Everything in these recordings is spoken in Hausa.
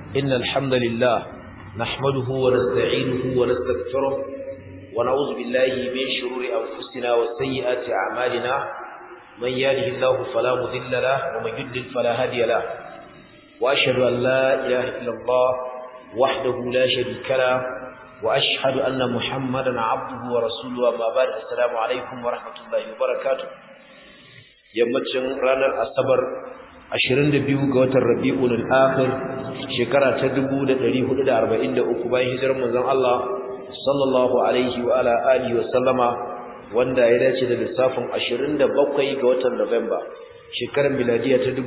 إن الحمد لله نحمده ونستعينه ونستغفره ونعوذ بالله من شرور أنفسنا وسيئات أعمالنا من يهده الله فلا مضل له ومن يضلل فلا هادي له وأشهد أن لا إله إلا الله وحده لا شريك له وأشهد أن محمدا عبده ورسوله أما بعد السلام عليكم ورحمة الله وبركاته yammacin ranar asabar 22 ga watan rabi'ul akhir shekara ta 1443 bayan hijirar manzon Allah sallallahu alaihi wa ala alihi wa sallama wanda ya dace da lissafin 27 ga watan November shekarar miladiya ta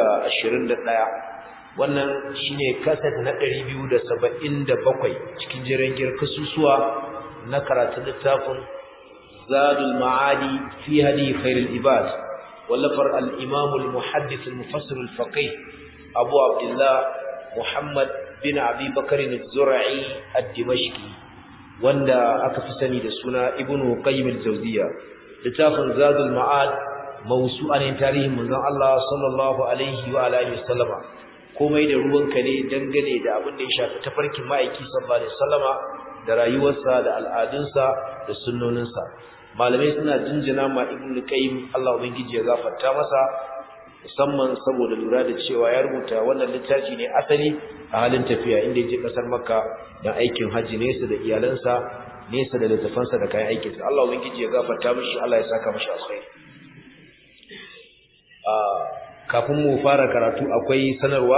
2021 wannan shine kaset na 277 cikin jiran girkasusuwa na karatun littafin Zadul Ma'adi fi hadi khairul ibad ولفر الإمام المحدث المفسر الفقيه أبو عبد الله محمد بن أبي بكر الزرعي الدمشقي وندا أكفسني دسونا ابن قيم الجوزية لتافن زاد المعاد موسوعا تاريخ من الله صلى الله عليه وعلى آله وسلم komai da ruwanka ne dangane da abin da ya shafi tafarkin ma'aiki sallallahu alaihi wasallama da rayuwarsa da al'adunsa da sunnoninsa malamai suna jinjina ma ibn qayyim Allah ubangiji ya gafarta masa musamman saboda lura da cewa ya rubuta wannan littafi ne asali a halin tafiya inda ya je kasar makka don aikin haji nesa da iyalansa nesa da littafansa da kayan aikinsa Allah ubangiji ya gafarta mishi Allah ya saka mishi alkhairi kafin mu fara karatu akwai sanarwa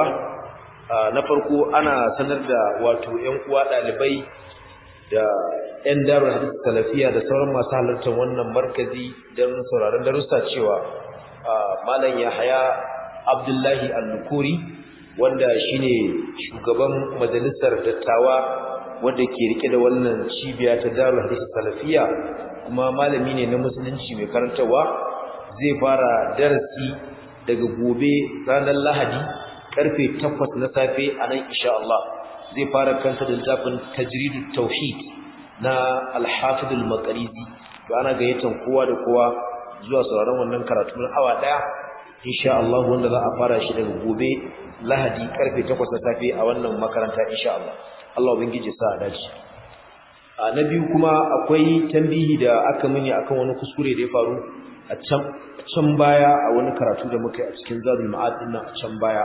na farko ana sanar da wato ƴan uwa ɗalibai da ƴan darul hadith salafiya da sauran masu halartar wannan markazi don sauraron darussa cewa malam Yahaya Abdullahi Al-Nukuri wanda shine shugaban majalisar dattawa wanda ke rike da wannan cibiya ta darul hadith salafiya kuma malami ne na musulunci mai karantawa zai fara darasi daga gobe ranar Lahadi karfe 8 na safe a nan insha Allah zai fara kanta da littafin tajridut tauhid na al-hafiz al-maqrizi to ana gayyatan kowa da kowa zuwa sauraron wannan karatu na awa daya insha Allah wanda za a fara shi daga gobe Lahadi karfe 8 na safe a wannan makaranta insha Allah Allah ubangiji sa a dace a na biyu kuma akwai tambihi da aka mini akan wani kuskure da ya faru a can can baya a wani karatu da muka yi a cikin zadul ma'ad din a can baya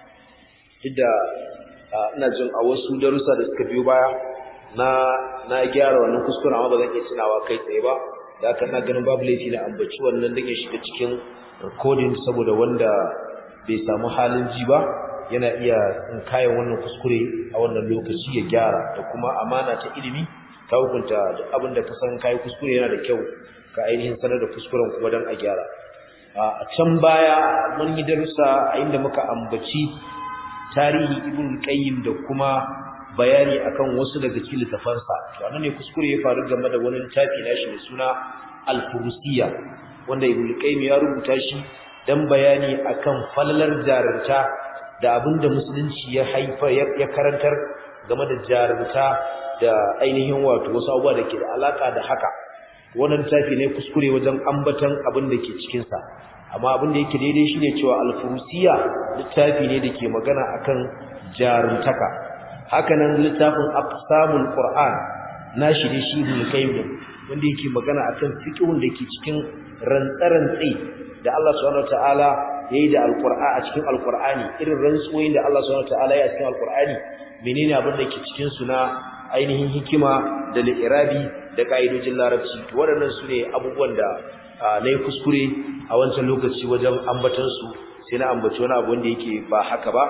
inda ina jin a wasu darussa da suka biyo baya na na gyara wannan kuskuren amma ba zan iya tunawa kai tsaye ba da haka na ganin babu laifi na ambaci wannan dan ya shiga cikin recording saboda wanda bai samu halin ji ba yana iya in kayan wannan kuskure a wannan lokaci ya gyara da kuma amana ta ilimi ta hukunta duk abin da ka san kai kuskure yana da kyau ka ainihin sanar da kuskuren kuma dan a gyara a can baya mun yi darussa a inda muka ambaci tarihi ibn qayyim da kuma bayani akan wasu daga cikin littafansa to anan ne kuskure ya faru game da wani littafi nashi mai suna al-furusiyya wanda ibn qayyim ya rubuta shi dan bayani akan falalar jarunta da abinda musulunci ya haifa ya karantar game da jarunta da ainihin wato wasu abubuwa da ke da alaka da haka wannan littafi ne kuskure wajen ambatan abin da ke cikin sa amma abin da yake daidai shine cewa al-furusiyya littafi ne da ke magana akan jaruntaka hakanan littafin aqsamul qur'an nashi da shi ibn qayyim wanda yake magana akan fiqhun da ke cikin rantsarantsi da Allah subhanahu wataala yayi da alqur'a a cikin alqur'ani irin rantsuwoyin da Allah subhanahu wataala ya cikin alqur'ani menene abin da ke cikin su na ainihin hikima da li'irabi da kaidojin larabci to waɗannan su ne abubuwan da na yi kuskure a wancan lokaci wajen ambatan su sai na ambaci wani abu wanda yake ba haka ba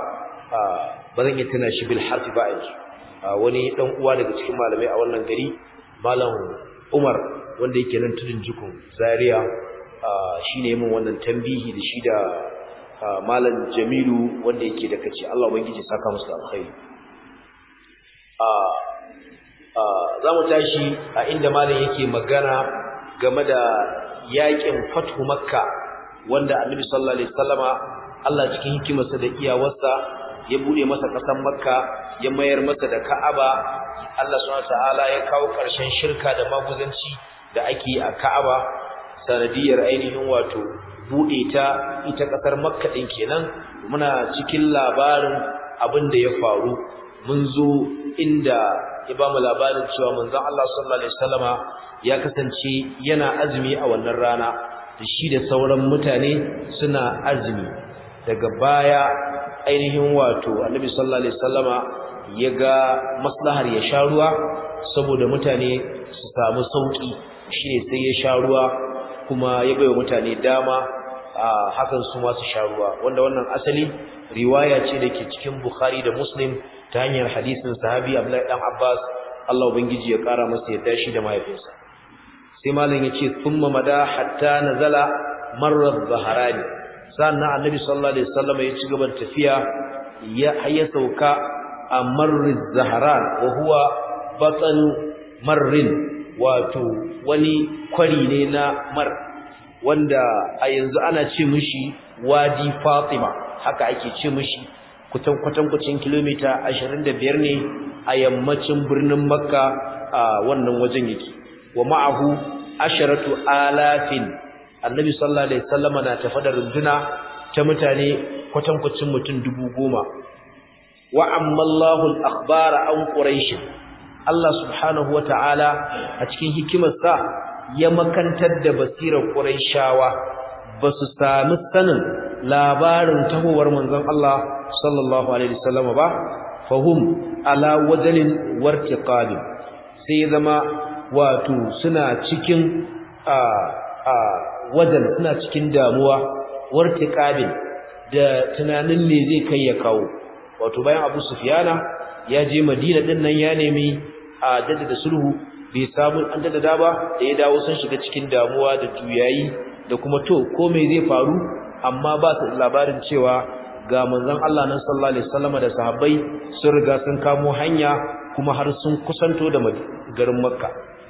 ba zan iya tana shi bil harfi ba yanzu wani dan uwa daga cikin malamai a wannan gari malam Umar wanda yake nan tudun jikun Zaria shine yayin wannan tambihi da shi da malam Jamilu wanda yake da kace Allah ubangiji saka musu alkhairi za mu tashi a inda malam yake magana game da yakin fathu makka wanda annabi sallallahu alaihi wasallama Allah cikin hikimarsa da iyawarsa ya bude masa kasan makka ya mayar masa da ka'aba Allah subhanahu wataala ya kawo ƙarshen shirka da maguzanci da ake a ka'aba sanadiyar ainihin wato bude ta ita kasar makka din kenan muna cikin labarin abin da ya faru mun zo inda ya ba mu labarin cewa manzon Allah sallallahu alaihi wasallama ya kasance yana azumi a wannan rana da shi da sauran mutane suna azumi daga baya ainihin wato annabi sallallahu alaihi wasallama ya ga maslahar ya sha ruwa saboda mutane su samu sauki shine sai ya sha ruwa kuma ya baiwa mutane dama a hakan su ma su sha ruwa wanda wannan asali riwaya ce dake cikin Bukhari da Muslim ta hanyar hadisin sahabi Abdullah dan Abbas Allah ubangiji ya kara masa yadda shi da mahaifinsa sai malam yace thumma mada hatta nazala marra zaharani sannan annabi sallallahu alaihi wasallam ya ci gaba da tafiya ya ya sauka a marriz zaharan wa huwa batan marrin wato wani kwari ne na mar wanda a yanzu ana ce mishi wadi fatima haka ake ce mishi kutan kwatan kucin kilomita 25 ne a yammacin birnin makka a wannan wajen yake wa ma'ahu asharatu alafin annabi sallallahu alaihi wasallama na tafa da runduna ta mutane kwatan kucin mutum dubu goma wa ammallahu al-akhbara an quraish Allah subhanahu wata'ala a cikin hikimarsa ya makantar da basirar quraishawa basu sami sanin labarin tahowar manzon Allah sallallahu alaihi wasallam ba fahum ala wajalin wartiqab sai zama wato suna cikin a a wajen suna cikin damuwa wartiqabin da tunanin me zai kai ya kawo wato bayan Abu Sufyana ya je Madina din nan ya nemi a jaddada sulhu bai samu an jaddada ba da ya dawo sun shiga cikin damuwa da juyayi da kuma to ko me zai faru amma ba su labarin cewa ga manzon Allah nan sallallahu alaihi wasallam da sahabbai sun riga sun kamo hanya kuma har sun kusanto da garin Makka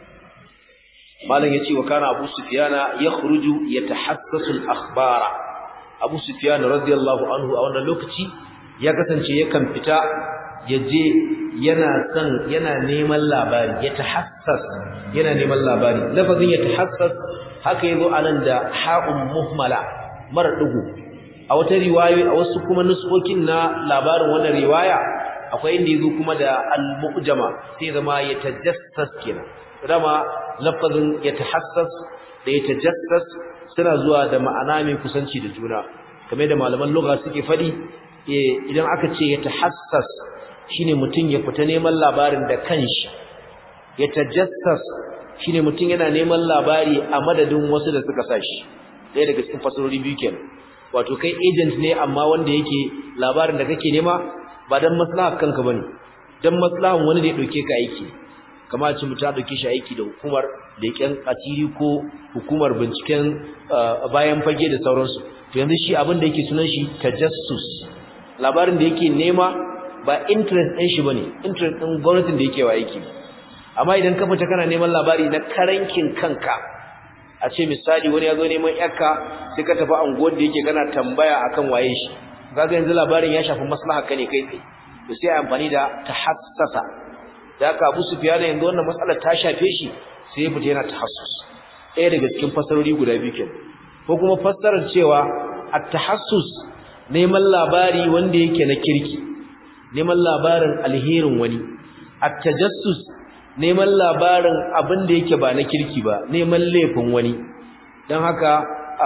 malam yace wa kana Abu Sufyana yakhruju yatahassasu al-akhbara Abu Sufyan radiyallahu anhu a wannan lokaci ya kasance yakan fita yaje yana son yana neman labari ya tahassas yana neman labari lafazin ya tahassas haka yazo anan da ha'un muhmala mara dugu a wata riwaya a wasu kuma nuskokin na labarin wannan riwaya akwai inda yazo kuma da al-mu'jama sai zama ya tajassas kenan dama lafazin ya tahassas da ya tajassas suna zuwa da ma'ana mai kusanci da juna kamar da malaman lugha suke fadi idan aka ce ya tahassas shine mutum ya fita neman labarin da kanshi ya tajassas shine mutum yana neman labari a madadin wasu da suka sashi ɗaya daga cikin fasarori biyu kenan wato kai agent ne amma wanda yake labarin da kake nema ba dan maslahar kanka bane dan maslahan wani da ya dauke ka aiki kamar ce mutum ya dauke shi aiki da hukumar leƙen asiri ko hukumar binciken bayan fage da sauransu to yanzu shi abin da yake sunan shi tajassus labarin da yake nema ba interest ɗin shi bane interest ɗin gwamnatin da yake wa aiki amma idan ka fita kana neman labari na karankin kanka a ce misali wani ya zo neman yakka sai ka tafi anguwar da yake kana tambaya akan waye shi kaga yanzu labarin ya shafi maslaha ka ne kai tsaye to sai amfani da tahassasa da haka Abu Sufyan yanzu wannan matsalar ta shafe shi sai ya fita yana tahassus ɗaya daga cikin fasarori guda biyu kenan ko kuma fassarar cewa at-tahassus neman labari wanda yake na kirki neman labarin alherin wani at-tajassus neman labarin abin da yake ba na kirki ba neman laifin wani don haka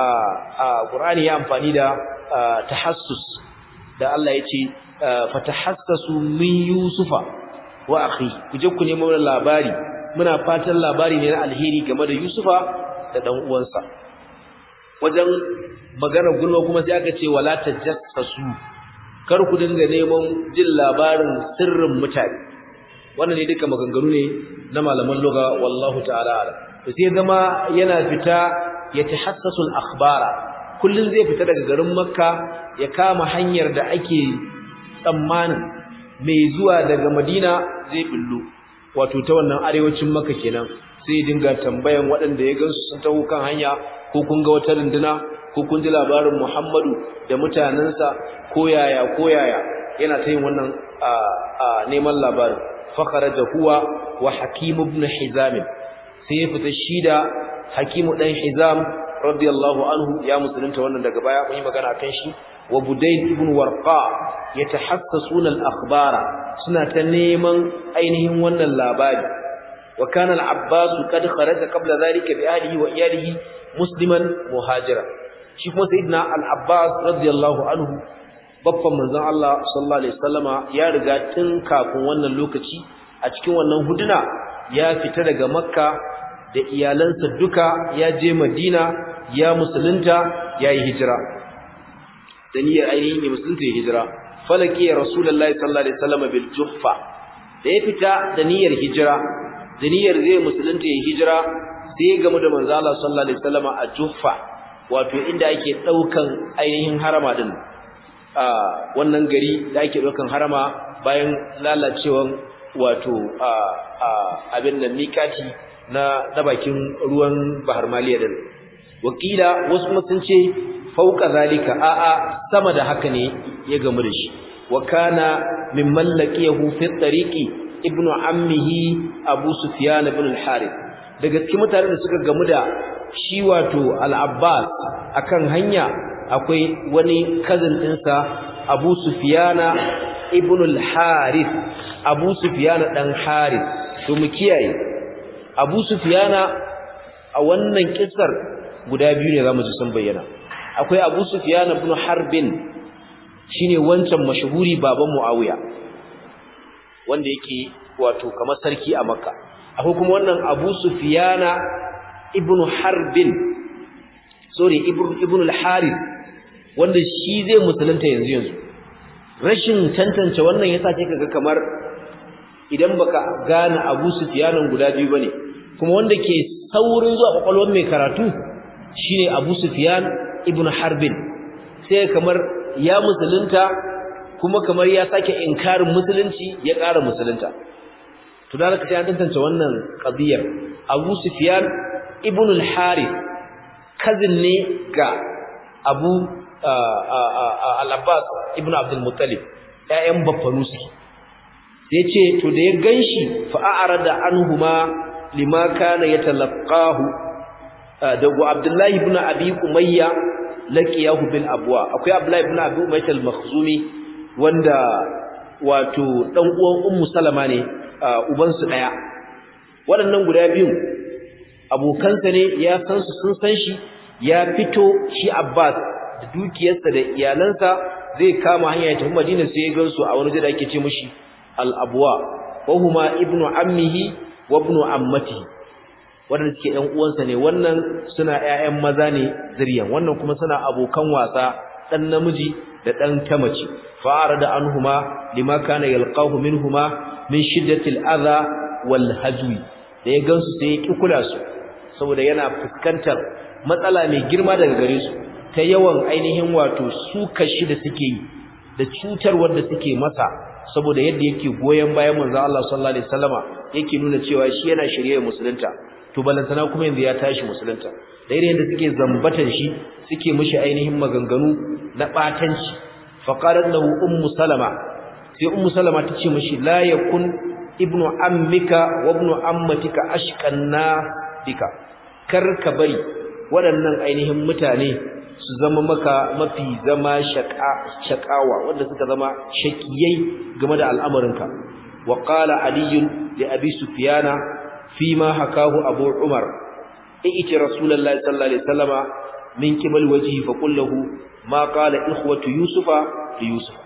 a Qur'ani ya amfani da tahassus da Allah ya ce fatahassasu min yusufa wa akhi kuje ku nemo labari muna fatan labari ne na alheri game da yusufa da dan uwansa wajen magana gulma kuma sai aka ce wala tajassasu kar ku dinga neman jin labarin sirrin mutane wannan ne duka maganganu ne na malaman lugha wallahu ta'ala ala to sai zama yana fita ya tahassasu al-akhbara kullun zai fita daga garin makka ya kama hanyar da ake tsammanin mai zuwa daga madina zai billo wato ta wannan arewacin makka kenan sai dinga tambayan waɗanda ya gansu sun taho kan hanya ko kun ga wata runduna ko kun ji labarin Muhammadu da mutanansa ko yaya ko yaya yana ta yin wannan neman labarin fa kharaja huwa wa hakim ibn hizam sai ya fita shi da hakim dan hizam radiyallahu anhu ya musulunta wannan daga baya mun yi magana kan shi wa Budayl ibn Warqa yatahassasuna al-akhbara suna ta neman ainihin wannan labari wa kana al-Abbas kad kharaja qabla dhalika bi ahlihi wa iyalihi musliman muhajira shi kuma sayyidina al-Abbas radiyallahu anhu babban manzon Allah sallallahu alaihi wasallama ya riga tun kafin wannan lokaci a cikin wannan huduna ya fita daga Makka da iyalansa duka ya je Madina ya musulunta ya yi hijira da niyyar ainihin ya musulunta ya hijira falaki ya rasulullahi sallallahu alaihi wasallama bil juhfa da ya fita da niyyar hijira da niyyar zai musulunta ya hijira sai ya gamu da manzo Allah sallallahu alaihi wasallama a juhfa wato inda ake daukan ainihin harama din wannan gari da ake ɗaukan harama bayan lalacewan wato abin da mikati na na bakin ruwan bahar maliya din wakila wasu kuma sun ce fauka zalika a'a sama da haka ne ya gamu da shi wa kana min mallakiyahu fi tariqi ibnu ammihi abu sufyan ibn al-harith daga cikin mutanen da suka gamu da shi wato al-abbas akan hanya akwai wani cousin ɗinsa Abu Sufyana ibn al-Harith Abu Sufyana dan Harith to mu kiyaye Abu Sufyana a wannan kissar guda biyu ne zamu ji sun bayyana akwai Abu Sufyana ibn Harbin shine wancan mashhuri baban Muawiya wanda yake wato kamar sarki a Makka akwai kuma wannan Abu Sufyana ibn Harbin sorry ibn al-Harith wanda shi zai musulunta yanzu yanzu rashin tantance wannan yasa kai kaga kamar idan baka gane Abu Sufyan guda biyu bane kuma wanda ke saurin zuwa kwakwalwar mai karatu shine Abu Sufyan ibn Harbin sai kamar ya musulunta kuma kamar ya sake inkarin musulunci ya ƙara musulunta to da haka sai an tantance wannan qadiyar Abu Sufyan ibn al-Harith cousin ne ga Abu al-Abbas ibn Abdul Muttalib ƴaƴan baffanu suke sai ce to da ya ganshi fa a'rada anhuma lima kana yatalaqahu da Abdullah ibn Abi Umayya laqiyahu bil abwa akwai Abdullah ibn Abi Umayya al-Makhzumi wanda wato dan uwan Ummu Salama ne uban su daya waɗannan guda biyu abokansa ne ya san su sun san shi ya fito shi Abbas da dukiyarsa da iyalansa zai kama hanya ya tafi Madina sai ya gansu a wani da ake ce mishi al-abwa wa huma ibnu ammihi wa ibnu ammatihi wanda suke ɗan uwansa ne wannan suna ƴaƴan maza ne zuriyan wannan kuma suna abokan wasa dan namiji da dan tamaci fa'ara da anhuma lima kana yalqahu minhuma min shiddatil adha wal hajwi da ya gansu sai ya ki kula su saboda yana fuskantar matsala mai girma daga gare su ta yawan ainihin wato su kashi da suke yi da cutarwar da suke masa saboda yadda yake goyen bayan manzo Allah sallallahu alaihi wasallama yake nuna cewa shi yana shirye musulunta to balantana kuma yanzu ya tashi musulunta da irin yadda suke zambatan shi suke mishi ainihin maganganu na batanci fa qalat lahu ummu salama sai ummu salama ta ce mishi la yakun ibnu ammika wa ibnu ammatika ashqanna bika kar ka bari waɗannan ainihin mutane su zama maka mafi zama shakawa wanda suka zama shakiyai game da al'amarinka wa qala ali li abi sufyana fima hakahu abu umar iti rasulullahi sallallahu alaihi wasallama min qibal wajhi fa qul lahu ma qala ikhwatu yusufa li yusuf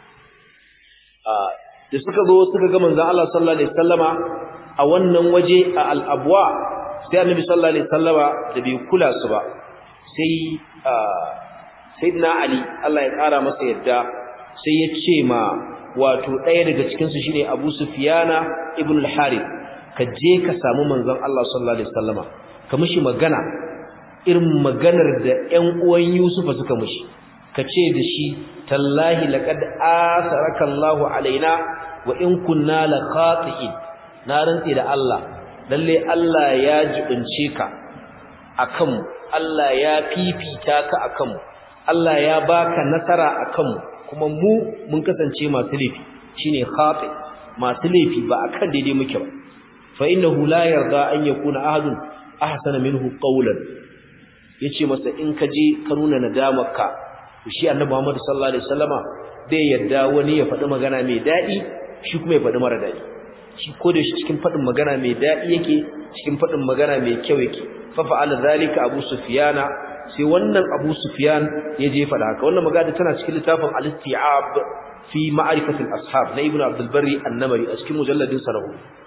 da suka zo suka ga manzon Allah sallallahu alaihi wasallama a wannan waje a al-abwa sai annabi sallallahu alaihi wasallama da bai kula su ba sai sayyidina ali Allah ya kara masa yadda sai ya ce ma wato ɗaya daga cikin su shine Abu Sufyana ibn al-Harith ka je ka samu manzon Allah sallallahu alaihi wasallama ka mishi magana irin maganar da ƴan uwan Yusufa suka mishi ka ce da shi tallahi laqad asaraka Allahu alaina wa in kunna la khati'in na rantsi da Allah lalle Allah ya jibince ka akan Allah ya fifita ka akan Allah ya baka nasara akan kuma mu mun kasance masu laifi shine khati masu laifi ba akan daidai muke ba fa innahu la yarda an yakuna ahadun ahsana minhu qawlan yace masa in ka je ka nuna nadamarka shi annabi Muhammad sallallahu alaihi wasallama bai yadda wani ya faɗi magana mai daɗi shi kuma ya faɗi mara daɗi shi ko da shi cikin faɗin magana mai daɗi yake cikin faɗin magana mai kyau yake fa fa'ala zalika Abu Sufyana sai wannan Abu Sufyan ya je faɗa haka wannan magana tana cikin littafin Al-Isti'ab fi ma'rifati al-ashab na Ibn Abdul Barri An-Namari a cikin mujalladin sa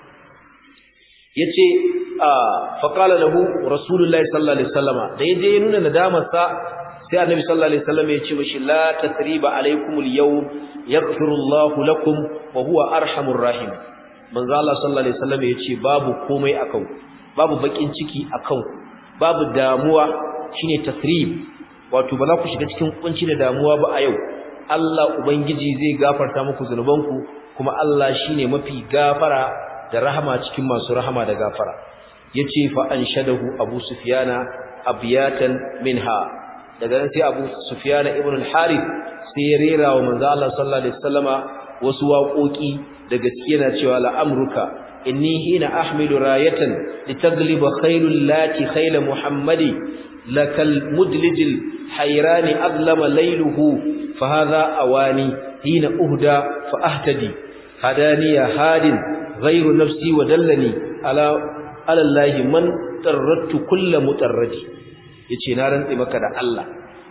yace fa qala lahu Rasulullahi sallallahu alaihi wasallama da yaje ya nuna nadamar sa sai Annabi sallallahu alaihi wasallam ya ce mishi la tasriba alaikumul yawm yaghfiru Allahu lakum wa huwa arhamur rahim manzo Allah sallallahu alaihi wasallam ya ce babu komai akan babu bakin ciki akan babu damuwa shine tasrib wato ba za ku shiga cikin kunci da damuwa ba a yau Allah ubangiji zai gafarta muku zanubanku kuma Allah shine mafi gafara da rahama cikin masu rahama da gafara yace fa anshadahu Abu Sufyana abiyatan minha daga nan sai Abu Sufyana ibn al-Harith sai ya rera wa manzo Allah sallallahu alaihi wasallama wasu waƙoƙi da gaskiya na cewa la'amruka inni hina ahmilu rayatan litagliba khailul lati khayla muhammadi lakal mudlijil hayrani adlama layluhu fahadha awani hina uhda fa ahtadi hadani ya hadin ghayru nafsi wa dallani ala ala allahi man tarrattu kullu mutarradi yace na rantsi maka da Allah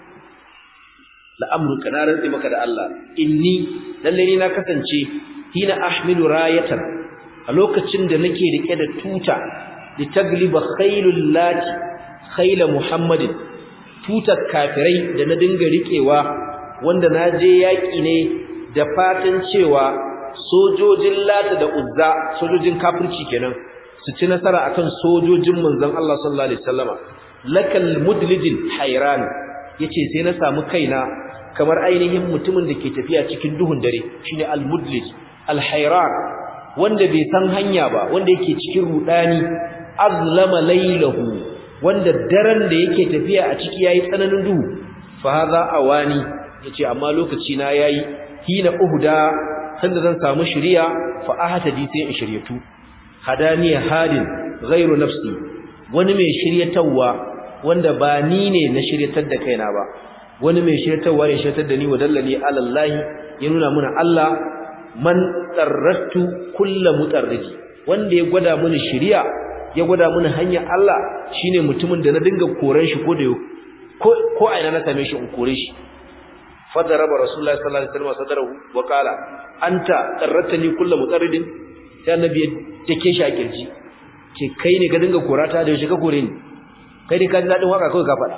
la'amruka na rantsi maka da Allah inni lalle ni na kasance hina ahmilu rayatan a lokacin da nake rike da tuta litagliba khailul lati khayla muhammadin tutar kafirai da na dinga rikewa wanda na je yaki ne da fatan cewa sojojin lata da uzza sojojin kafirci kenan su ci nasara akan sojojin manzon Allah sallallahu alaihi wasallama lakal mudlijin hayran yace sai na samu kaina kamar ainihin mutumin da ke tafiya cikin duhun dare shine al-mudlij al-hayran wanda bai san hanya ba wanda yake cikin rudani azlama laylahu wanda daren da yake tafiya a ciki yayi tsananin duhu fa hadha awani yace amma lokaci na yayi hina uhda sanda zan samu shiriya fa ahtadi sai in shiryatu hadaniya hadin ghairu nafsi wani mai shiryatawa wanda ba ni ne na shiryatar da kaina ba wani mai shiryatarwa ne shiryatar da ni wa dallani alallahi ya nuna muna Allah man tsarrattu kullu mutarriji wanda ya gwada mini shiriya ya gwada mini hanyar Allah shine mutumin da na dinga koran shi ko da ko ko aina na same shi in kore shi fadaraba rasulullahi sallallahu alaihi wasallam sadarahu wa qala anta tsarrattani kullu mutarridin sai annabi ya take shi a kirji ce kai ne ka dinga korata da yaushe ka kore ni kai dai ka ji dadin waka kawai ka faɗa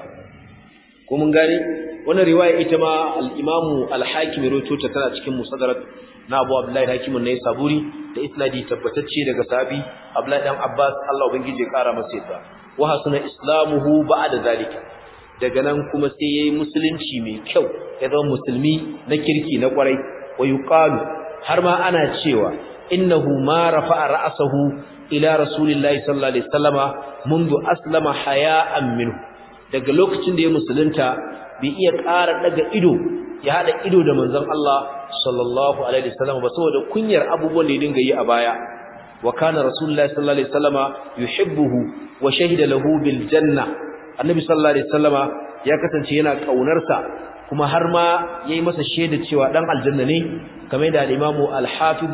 ko mun gane wannan riwaya ita ma al-Imam al-Hakim rawaito ta tana cikin Musadarat na Abu Abdullah al-Hakim ne Saburi da isnadi tabbatacce daga sahabi Abdullah dan Abbas Allah ubangije ya kara masa yadda wa hasuna islamuhu ba'da zalika daga nan kuma sai yayi musulunci mai kyau ya zama musulmi na kirki na kwarai wa yuqalu har ma ana cewa innahu ma rafa'a ra'sahu ila rasulillahi sallallahu alaihi wasallama منذ aslama haya'an minhu daga lokacin da ya musulunta bai iya ƙara daga ido ya hada ido da manzon Allah sallallahu alaihi wasallam ba saboda kunyar abubuwan da ya dinga yi a baya wa kana rasulullahi sallallahu alaihi wasallama yuhibbuhu wa shahida lahu bil janna annabi sallallahu alaihi wasallama ya kasance yana kaunarsa kuma har ma yayi masa shaida cewa dan aljanna ne kamar da al-Imam al-Hafiz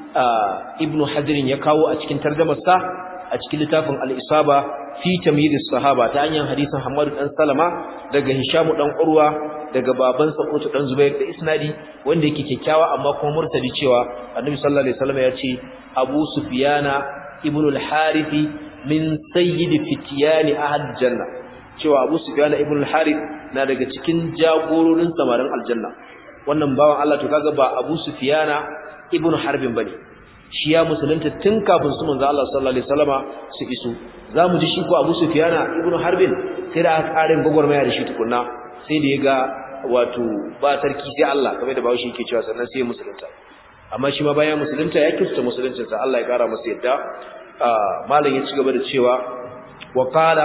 Ibn Hajar ya kawo a cikin tarjumarsa a cikin littafin al-Isaba fi tamyiz as-sahaba ta hanyar hadisin Hammad dan Salama daga Hisham dan Urwa daga babansa Utba dan Zubair da isnadi wanda yake kyakkyawa amma kuma murtadi cewa Annabi sallallahu alaihi wasallam ya ce Abu Sufyana ibn al-Harith min sayyid fityan ahad janna cewa Abu Sufyana ibn al-Harith na daga cikin jagororin samarin aljanna wannan bawan Allah to kaga ba Abu Sufyana ibn Harbin bane shi ya musulunta tun kafin su manzo Allah sallallahu alaihi wasallama su iso zamu ji shi ko Abu Sufyana ibn Harbin sai da aka karin gogormaya da shi tukunna sai da ya ga wato ba sarki sai Allah kamar da bawo shi yake cewa sannan sai musulunta amma shi ma bayan musulunta ya kista musuluncin sa Allah ya kara masa yadda malam ya ci gaba da cewa wa qala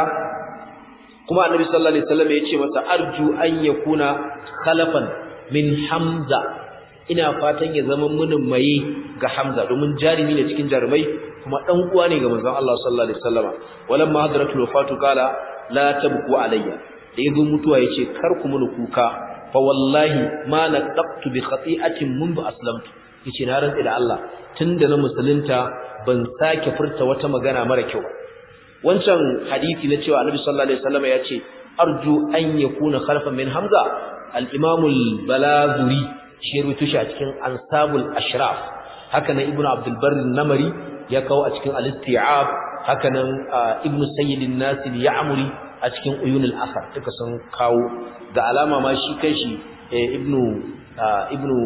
kuma annabi sallallahu alaihi wasallam ya ce masa arju an yakuna khalafan min hamza ina fatan ya zama munin maye ga hamza domin jarimi ne cikin jarumai kuma dan uwa ne ga manzon Allah sallallahu alaihi wasallama walamma hadratul wafatu qala la tabku alayya da yazo mutuwa yace kar ku muni kuka fa wallahi ma naqtu bi khati'atin mundu aslamtu yace na rantsi da Allah tunda na musulunta ban sake furta wata magana mara kyau wancan hadisi na cewa Annabi sallallahu alaihi wasallam ya ce arju an yakuna khalfan min hamza al-imam al-balazuri shi rubuta shi a cikin ansabul ashraf haka nan ibnu abdul barr namari ya kawo a cikin al-isti'ab haka nan ibnu sayyid an-nas al-ya'muri a cikin uyun al-athar duka sun kawo da alama ma shi kanshi ibnu ibnu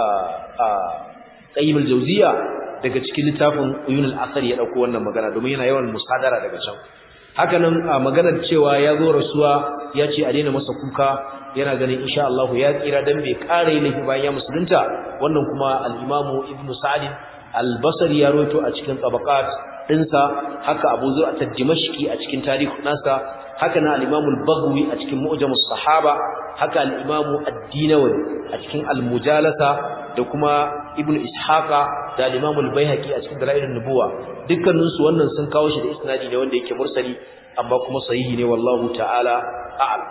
qayyim al-jawziya daga cikin littafin uyun al-athar ya dauko wannan magana domin yana yawan musadara daga can haka nan maganar cewa ya zo rasuwa ya ce a daina masa kuka yana ganin insha Allah ya tsira dan bai kare laifi bayan ya musulunta wannan kuma al-Imam Ibn Sa'd al-Basri ya rawaito a cikin tabaqat dinsa haka Abu Zur'a ad-Dimashqi a cikin tarikh nasa haka na al-Imam al-Baghawi a cikin Mu'jam as-Sahaba haka al-Imam ad-Dinawi a cikin al-Mujalasa da kuma Ibn Ishaqa da al-Imam al-Baihaqi a cikin Dalail an-Nubuwa dukkanin su wannan sun kawo shi da isnadi ne wanda yake mursali amma kuma sahihi ne wallahu ta'ala a'lam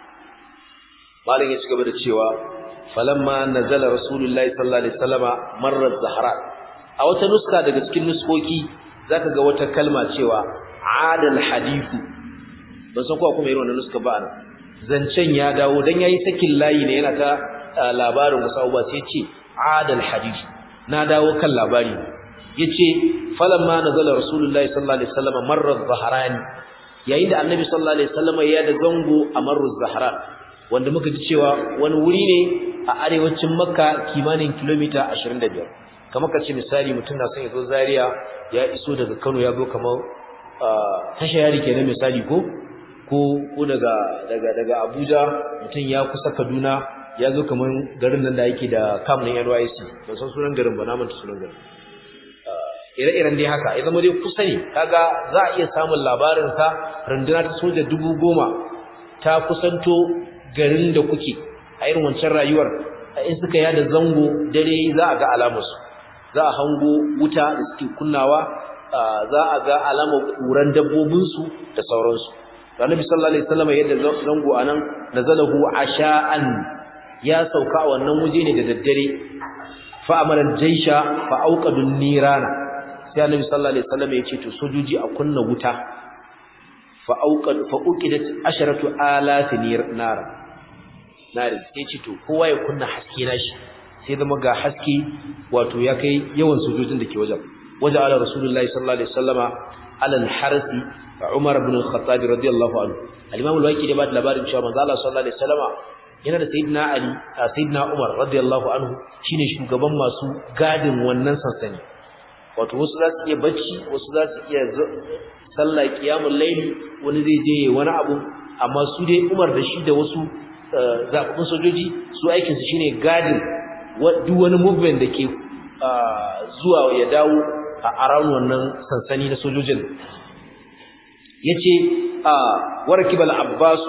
malam ya cigaba da cewa falamma nazala rasulullahi sallallahu alaihi wasallama marra zahra a wata nuska daga cikin nuskoki zaka ga wata kalma cewa adal hadithu ban san ko kuma irin wannan nuska ba nan zancen ya dawo dan yayi sakin layi ne yana ta labarin wasu abubuwa sai ce adal hadithu na dawo kan labari yace falamma nazala rasulullahi sallallahu alaihi wasallama marra zahrani yayin da annabi sallallahu alaihi wasallama ya da zango a marru zahran wanda muka ji cewa wani wuri ne a arewacin makka kimanin kilomita 25 kamar ka ce misali mutum na son ya zo zaria ya iso daga kano ya zo kamar tasha yari kenan misali ko ko ko daga daga daga abuja mutum ya kusa kaduna ya zo kamar garin nan da yake da kam na nysc ban san sunan garin ba na manta sunan garin ire-iren dai haka ya zama dai kusa ne kaga za a iya samun labarinsa runduna ta soja dubu goma ta kusanto garin da kuke a irin wancan rayuwar in suka yada zango dare za a ga alamarsu za a hango wuta da suke kunnawa za a ga alamar kuran dabbobinsu da sauransu annabi sallallahu alaihi wasallam yadda zango anan nazalahu asha'an ya sauka a wannan waje ne da daddare fa amara jaysha fa auqadun nirana sai annabi sallallahu alaihi wasallam ya ce to sojoji a kunna wuta fa auqad fa uqidat asharatu alaf nara nari sai ce to kowa ya kunna haske nashi sai zama ga haske wato ya kai yawan sojojin da ke wajen wajen ala rasulullahi sallallahu alaihi wasallama ala al-harsi umar ibn al-khattab radiyallahu anhu al-imam al-waqi da ba da labarin cewa manzo Allah sallallahu alaihi wasallama yana da sayyidina ali sayyidina umar radiyallahu anhu shine shugaban masu gadin wannan sansani wato wasu za su iya bacci wasu za su iya sallah qiyamul layli wani zai je wani abu amma su dai umar da shi da wasu zaɓaɓɓun sojoji su aikinsu shine gadin duk wani movement da ke zuwa ya dawo a around wannan sansani na sojojin ya ce warakibal abbasu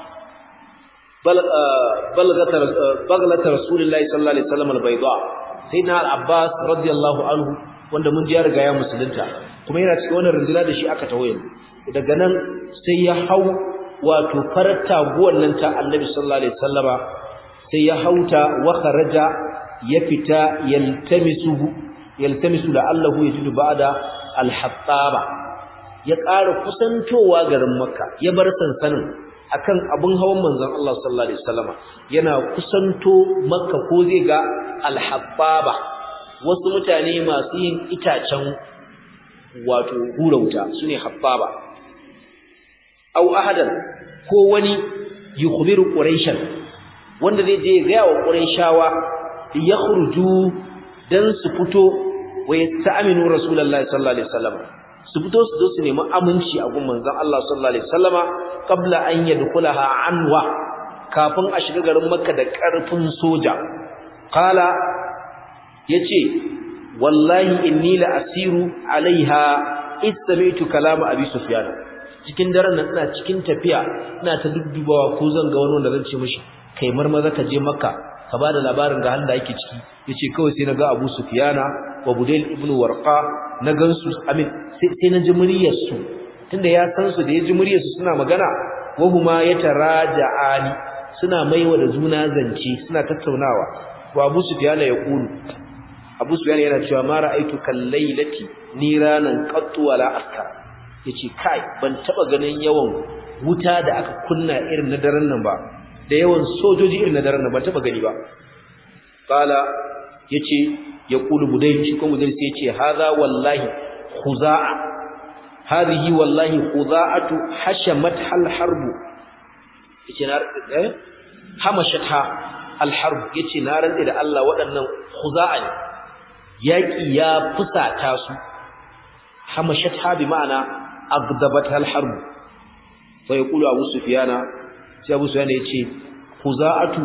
bagalata rasulullahi sallallahu alaihi wasallam albayda sai na al-abbas radiyallahu anhu wanda mun ji ya riga ya musulunta kuma yana cikin wannan rinjila da shi aka tawaye daga nan sai ya hau wato farar taguwan nan ta annabi sallallahu alaihi wasallama sai ya hauta wa kharaja ya fita yaltamisuhu yaltamisu la'allahu yajidu ba'da al-hattaba ya ƙara kusantowa garin makka ya bar sansanin akan abun hawan manzon Allah sallallahu alaihi wasallama yana kusanto makka ko zai ga al-habbaba wasu mutane masu yin itacen wato hura wuta sune habbaba aw ahadan ko wani yukhbiru quraishan wanda zai je ga wa quraishawa yakhruju dan su fito wa yasta'minu rasulullahi sallallahu alaihi wasallam su fito su zo su nemi aminci a gun manzon Allah sallallahu alaihi wasallama qabla an yadkhulaha anwa kafin a shiga garin makka da karfin soja qala yace wallahi inni la asiru alaiha istami'tu kalama abi sufyan cikin daren nan ina cikin tafiya ina ta duddubawa ko zan ga wani wanda zan ce mishi kai marmaza ka je makka ka bada labarin ga halin da yake ciki yace kawai sai naga Abu Sufyana wa Budayl ibn Warqa na gansu amin sai na ji muryar su tunda ya san su da ya ji muryar su suna magana wa huma yataraja'ani suna maiwa da juna zance suna tattaunawa wa Abu Sufyan ya kulu Abu Sufyan yana cewa ma ra'aitu kallailati niranan qattu wala askar yace kai ban taba ganin yawan wuta da aka kunna irin na daren nan ba da yawan sojoji irin na daren nan ban taba gani ba qala yace ya kulu budai shi kuma budai sai yace hadha wallahi khuza'a hadhihi wallahi khuza'atu hashamat hal harbu yace na eh hamashatha al harb yace na rantsa da Allah waɗannan khuza'a ne yaki ya fusata su hamashatha bi ma'ana agdabat al harb fa yaqulu abu sufyana sai abu sufyana yace khuza'atu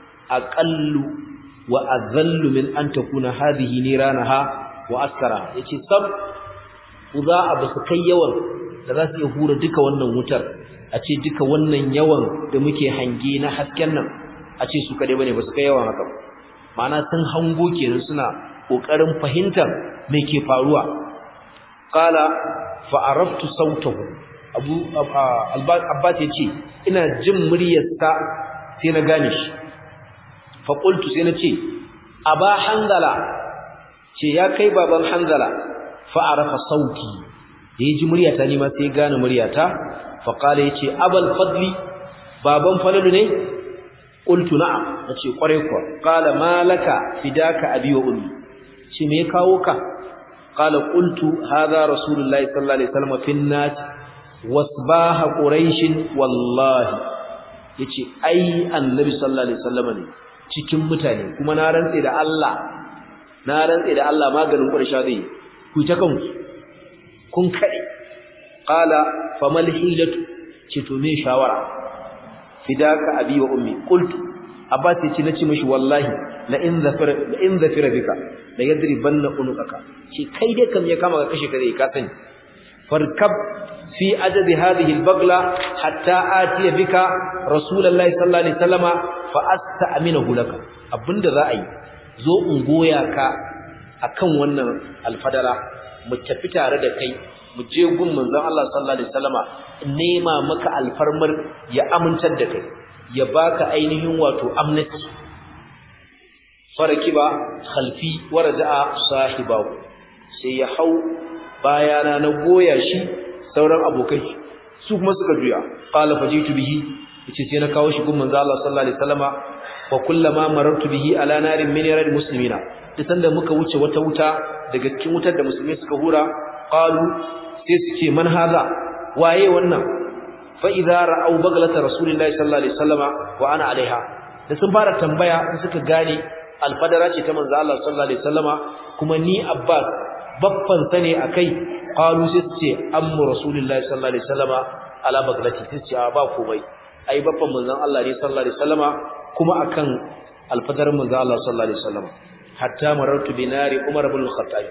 aqallu wa adhallu min an takuna hadhihi niranaha wa askara yace sab khuza'a basu kai yawan da za su iya hura duka wannan wutar a ce duka wannan yawan da muke hange na hasken nan a ce su kadai bane basu kai yawan haka ma'ana sun hango kenan suna kokarin fahimtar me ke faruwa qala fa araftu sautahu abu abbas yace ina jin muryarsa sai na gane shi fa qultu sai na ce aba hanzala ce ya kai baban hanzala fa arafa sauti da yaji muryata ni ma sai ya gane muryata fa qala yace abal fadli baban falalu ne qultu na'am nace kware kuwa qala malaka fidaka abi wa ummi ce me kawo ka qala qultu hadha rasulullahi sallallahu alaihi wasallam fin nas wasbaha quraish wallahi yace ai annabi sallallahu alaihi wasallam ne cikin mutane kuma na rantse da Allah na rantse da Allah maganin quraisha zai ku ta kanku kun kade qala famal hilatu ce to me shawara fidaka abi wa ummi qultu abbas yace nace mishi wallahi la in zafira la in zafira bika la yadribanna unuqaka shi kai dai kam ya kama ka kashe ka dai ka sani farkab fi ajadi hadhihi albagla hatta atiya bika rasulullahi sallallahu alaihi wasallama fa asta'minahu laka abinda za a yi zo in goya ka akan wannan alfadara mu tafi tare da kai mu je gun manzon Allah sallallahu alaihi wasallama nema maka alfarmar ya amintar da kai ya baka ainihin wato amnesty farakiba khalfi waraja'a sahibahu sai ya hau bayana na goya shi sauran abokai su kuma suka juya qala fajitu bihi yace sai na kawo shi gun manzo Allah sallallahu alaihi wasallama wa kullama marartu bihi ala narin min yarad muslimina duk sanda muka wuce wata wuta daga cikin wutar da musulmai suka hura qalu sai su ce man haza waye wannan fa idza ra'aw baglata rasulillahi sallallahu alaihi wasallama wa ana alaiha da sun fara tambaya suka gane alfadara ce ta manzo Allah sallallahu alaihi wasallama kuma ni abbas babban sane akai qalu sai su ce ammu rasulillahi sallallahu alaihi wasallama ala baglati sai ce ba komai ai babban manzon Allah ne sallallahu alaihi wasallama kuma akan alfadarin manzo Allah sallallahu alaihi wasallama hatta marartu binari umar ibn al-khattab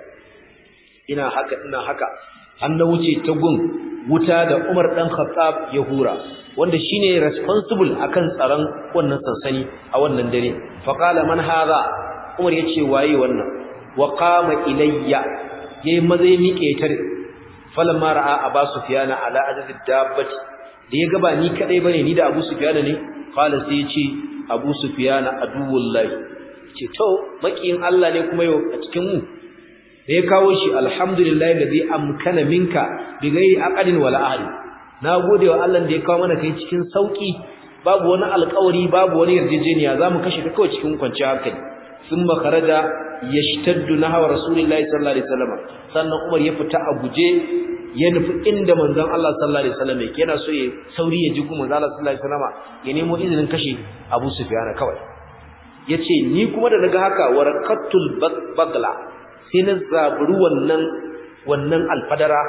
ina haka ina haka an na wuce ta gun wuta da Umar dan Khattab ya hura wanda shine responsible akan tsaron wannan sansani a wannan dare fa qala man hadha Umar yace waye wannan wa qama ilayya yayi mazai miƙe tar falamma ra'a Abu Sufyan ala ajad dabbati da ya ga ba ni kadai bane ni da Abu Sufyan ne qala sai yace Abu Sufyan aduwullahi ce to makiyin Allah ne kuma yau a cikin mu da ya kawo shi alhamdulillahi ladhi amkana minka bi ghairi aqdin wala ahli na gode wa Allah da ya kawo mana kai cikin sauki babu wani alƙawari babu wani yarjejeniya zamu kashe ka kawai cikin kwanciyar hankali thumma kharaja yashtaddu nahwa rasulillahi sallallahu alaihi wasallam sannan Umar ya fita a guje ya nufi inda manzon Allah sallallahu alaihi wasallam yake yana so ya sauri ya ji kuma manzon Allah sallallahu alaihi wasallam ya nemo izinin kashe Abu Sufyan kawai yace ni kuma da naga haka waraqatul bagla sai na zaburi wannan wannan alfadara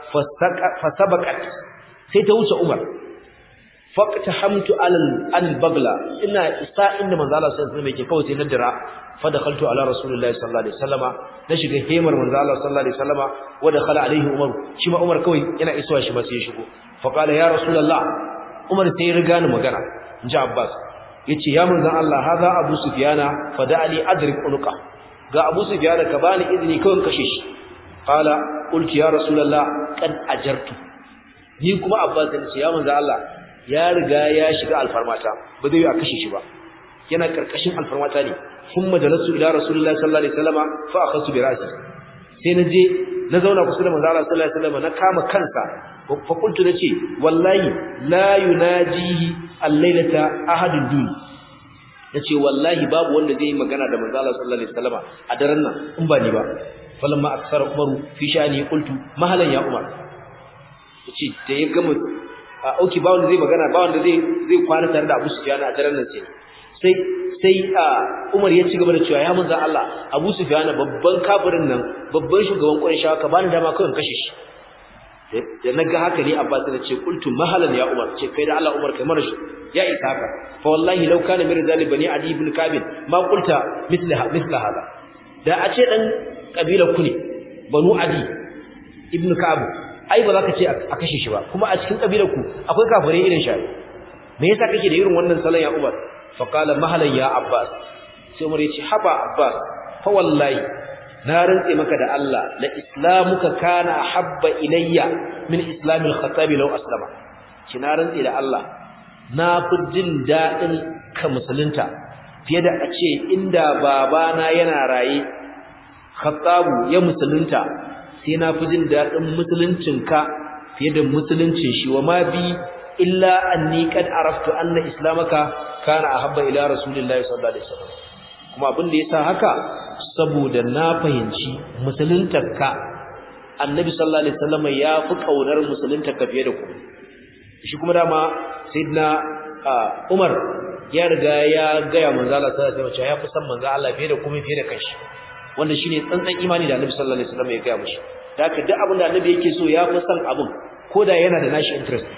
fasabaqat sai ta wuce Umar faqtahamtu alal albagla ina isa inda manzo Allah sallallahu alaihi wasallam yake kawai sai na dira fa dakhaltu ala rasulillahi sallallahu alaihi wasallama na shiga hemar manzo Allah sallallahu alaihi wasallama wa dakhala alaihi Umar shi ma Umar kawai yana isuwa shi ma sai ya shigo fa qala ya rasulullah Umar sai ya riga ni magana inji Abbas yace ya manzo Allah hadha Abu Sufyana fa da'ali adrik unqa ga Abu Sufyan ka bani izini kawai kashe shi qala qultu ya rasulullah qad ajartu ni kuma Abbas ya ce ya manzo Allah ya riga ya shiga alfarmata ba zai yi a kashe shi ba yana karkashin alfarmata ne sun majalasu ila rasulullahi sallallahu alaihi wasallama fa akhasu bi ra'si sai na je na zauna kusa da manzo Allah sallallahu alaihi wasallama na kama kansa fa qultu nace wallahi la yunajihi al-lailata ahadun duni yace wallahi babu wanda zai yi magana da manzo Allah sallallahu alaihi wasallama a daren nan in ba ni ba falamma aksara umaru fi shani qultu mahalan ya umar yace da ya gama a auki ba wanda zai magana ba wanda zai zai kwana tare da Abu Sufyan a daren nan sai sai sai Umar ya ci gaba da cewa ya manzo Allah Abu Sufyan babban kafirin nan babban shugaban Quraysh ka bani dama kawai kashe shi da naga haka ne Abbas ya ce qultu mahalan ya Umar ce kai da Allah Umar kai mara shi ya isa haka fa wallahi law kana mir zali bani adi ibn kabir ma qulta mithla mithla hada da a ce dan kabilar ku ne banu adi ibn ka'ab ai ba za ka ce a kashe shi ba kuma a cikin kabilar ku akwai kafirai irin shi me yasa kake da irin wannan salon ya Umar fa qala mahalan ya Abbas sai Umar ya ce haba Abbas fa wallahi na rantse maka da Allah la islamuka kana habba ilayya min islamil khattabi law aslama ki na rantse da Allah na fi jin dadin ka musulunta fiye da a ce inda babana yana raye khattabu ya musulunta sai na fi jin dadin musuluncinka fiye da musuluncin shi wa ma bi illa anni qad araftu anna islamaka kana ahabba ila rasulillahi sallallahu alaihi wasallam kuma abin da yasa haka saboda na fahimci musuluntarka annabi sallallahu alaihi wasallam ya fi kaunar musuluntarka fiye da ku shi kuma dama sayyidina Umar ya riga ya gaya manzo Allah sallallahu alaihi wasallam ya fi san manzo Allah fiye da kuma fiye da kanshi wanda shine tsantsan imani da annabi sallallahu alaihi wasallam ya gaya mishi haka duk abin da annabi yake so ya fi san abin koda yana da nashi interest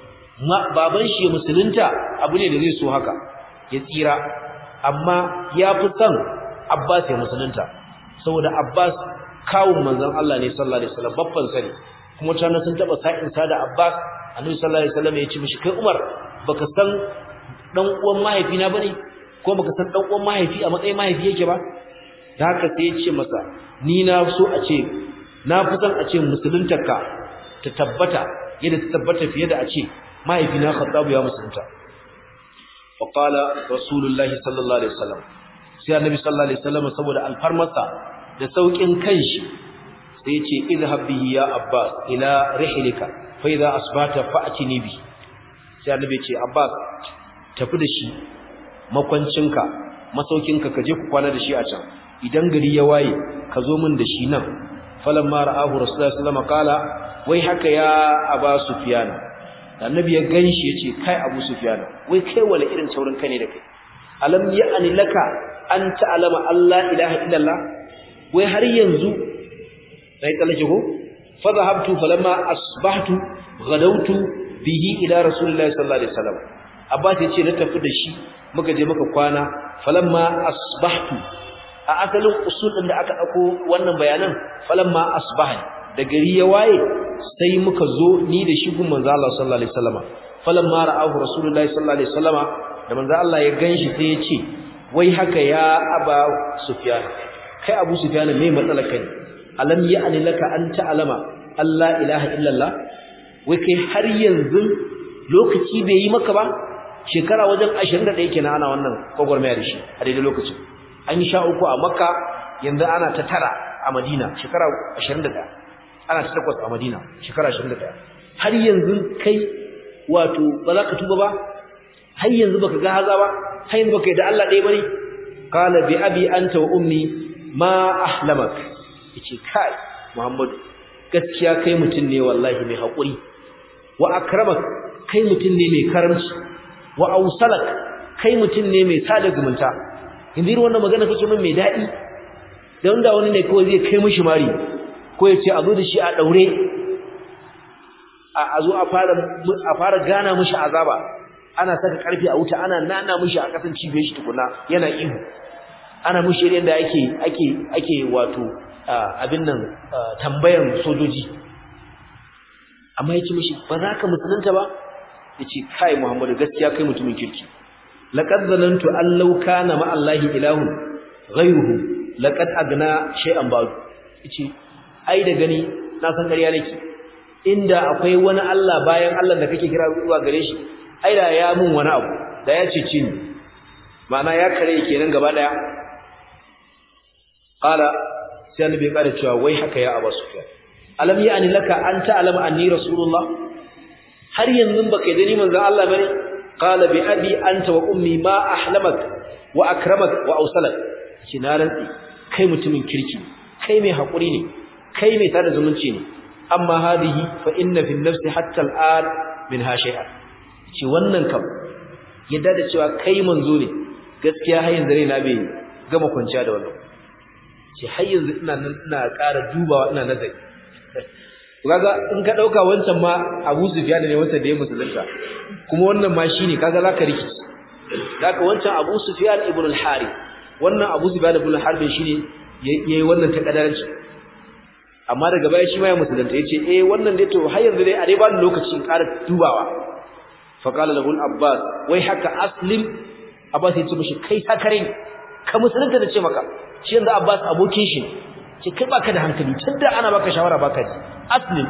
baban shi ya musulunta abu ne da zai so haka ya tsira amma ya fi son Abbas ya musulunta saboda Abbas kawun manzon Allah ne sallallahu alaihi wasallam babban sani kuma tana sun taba sa'in sa da Abbas Annabi sallallahu alaihi wasallam ya ce mishi kai Umar baka san dan uwan mahaifina bane ko baka san dan uwan mahaifi a matsayin mahaifi yake ba da haka sai ya ce masa ni na so a ce na fi son a ce musuluntarka ta tabbata yadda ta tabbata fiye da a ce mahaifina Khattab ya musulunta فقال رسول الله صلى الله عليه وسلم sai annabi sallallahu alaihi wasallam saboda alfarmarsa da saukin kanshi sai ya ce izhab bihi ya abbas ila rihlika fa idha asbata fa'tini bi sai annabi ya ce abbas tafi da shi makwancinka masaukinka ka je ku kwana da shi a can idan gari ya waye ka zo min da shi nan falamma ra'ahu rasulullahi sallallahu alaihi wasallam qala wai haka ya aba sufyana annabi ya ganshi yace kai Abu Sufyan wai kai wala irin taurin kai ne da kai alam ya'ani laka an ta'lama Allah ilaha illallah wai har yanzu sai tsallake ko fa dhahabtu falamma asbahtu ghadawtu bihi ila rasulillahi sallallahu alaihi wasallam Abbas yace na tafi da shi muka je muka kwana falamma asbahtu a asalin usul din da aka dauko wannan bayanan falamma asbahani da gari ya waye sai muka zo ni da shi gun manzo Allah sallallahu alaihi wasallama falamma ra'ahu rasulullahi sallallahu alaihi wasallama da manzo Allah ya ganshi sai ya ce wai haka ya aba sufyan kai abu sufyan me matsalar kai alam ya'ni laka an ta'lama Allah ilaha illallah wai kai har yanzu lokaci bai yi maka ba shekara wajen 21 kenan ana wannan gwagwarmaya da shi a daidai lokacin an yi sha uku a makka yanzu ana ta tara a madina shekara 21 ana ta takwas a Madina shekara 21 har yanzu kai wato ba za ka tuba ba har yanzu baka ga haza ba har yanzu baka yi da Allah ɗaya bane qala bi abi anta wa ummi ma ahlamak yace kai Muhammadu gaskiya kai mutum ne wallahi mai hakuri wa akramak kai mutum ne mai karamci wa ausalak kai mutum ne mai sada zumunta yanzu irin wannan magana kake min mai daɗi da wanda wani ne kawai zai kai mishi mari ko ya ce a zo da shi a ɗaure a zo a fara gana mushi azaba ana saka ƙarfi a wuta ana nana mushi a ƙasan cibiyar shi tukuna yana ihu ana mushi yadda ake ake ake wato abin nan tambayan sojoji amma ya ce mushi ba za ka musulunta ba ya ce kai muhammadu gaskiya kai mutumin kirki laƙad zanantu an lauka na ma'allahi ilahun ghairuhu laƙad agna shay'an ba'du ya ce ai da gani na san ƙarya nake inda akwai wani Allah bayan Allah da kake kira zuwa gare shi ai da ya mun wani abu da ya cece ni ma'ana ya kare kenan gaba daya qala sai annabi ya kare cewa wai haka ya Abu Sufyan alam ya'ni laka an ta'lama anni rasulullah har yanzu baka yi ni manzon Allah bane qala bi abi anta wa ummi ma ahlamak wa akramak wa awsalak kinaran kai mutumin kirki kai mai hakuri ne kai mai tada zumunci ne amma hadihi fa inna fi nafsi hatta al'an minha shay'an ce wannan kam yadda da cewa kai manzo ne gaskiya har yanzu na bai gama kwanciya da wannan ce har yanzu ina nan ina ƙara dubawa ina nazari kaga in ka dauka wancan ma Abu Sufyan ne wanda da ya musulunta kuma wannan ma shine kaga zaka rikici zaka wancan Abu Sufyan ibn al-Harith wannan Abu Sufyan ibn al-Harith shine yayi wannan takadaranci amma daga baya shi ma ya musulunta yace eh wannan dai to har yanzu dai a dai ba ni lokaci in ƙara dubawa fa qala lahu al-Abbas wai haka aslim Abbas yace mishi kai sakare ne ka musulunta da ce maka shi yanzu Abbas abokin shi ce kai baka da hankali tunda ana baka shawara baka ji aslim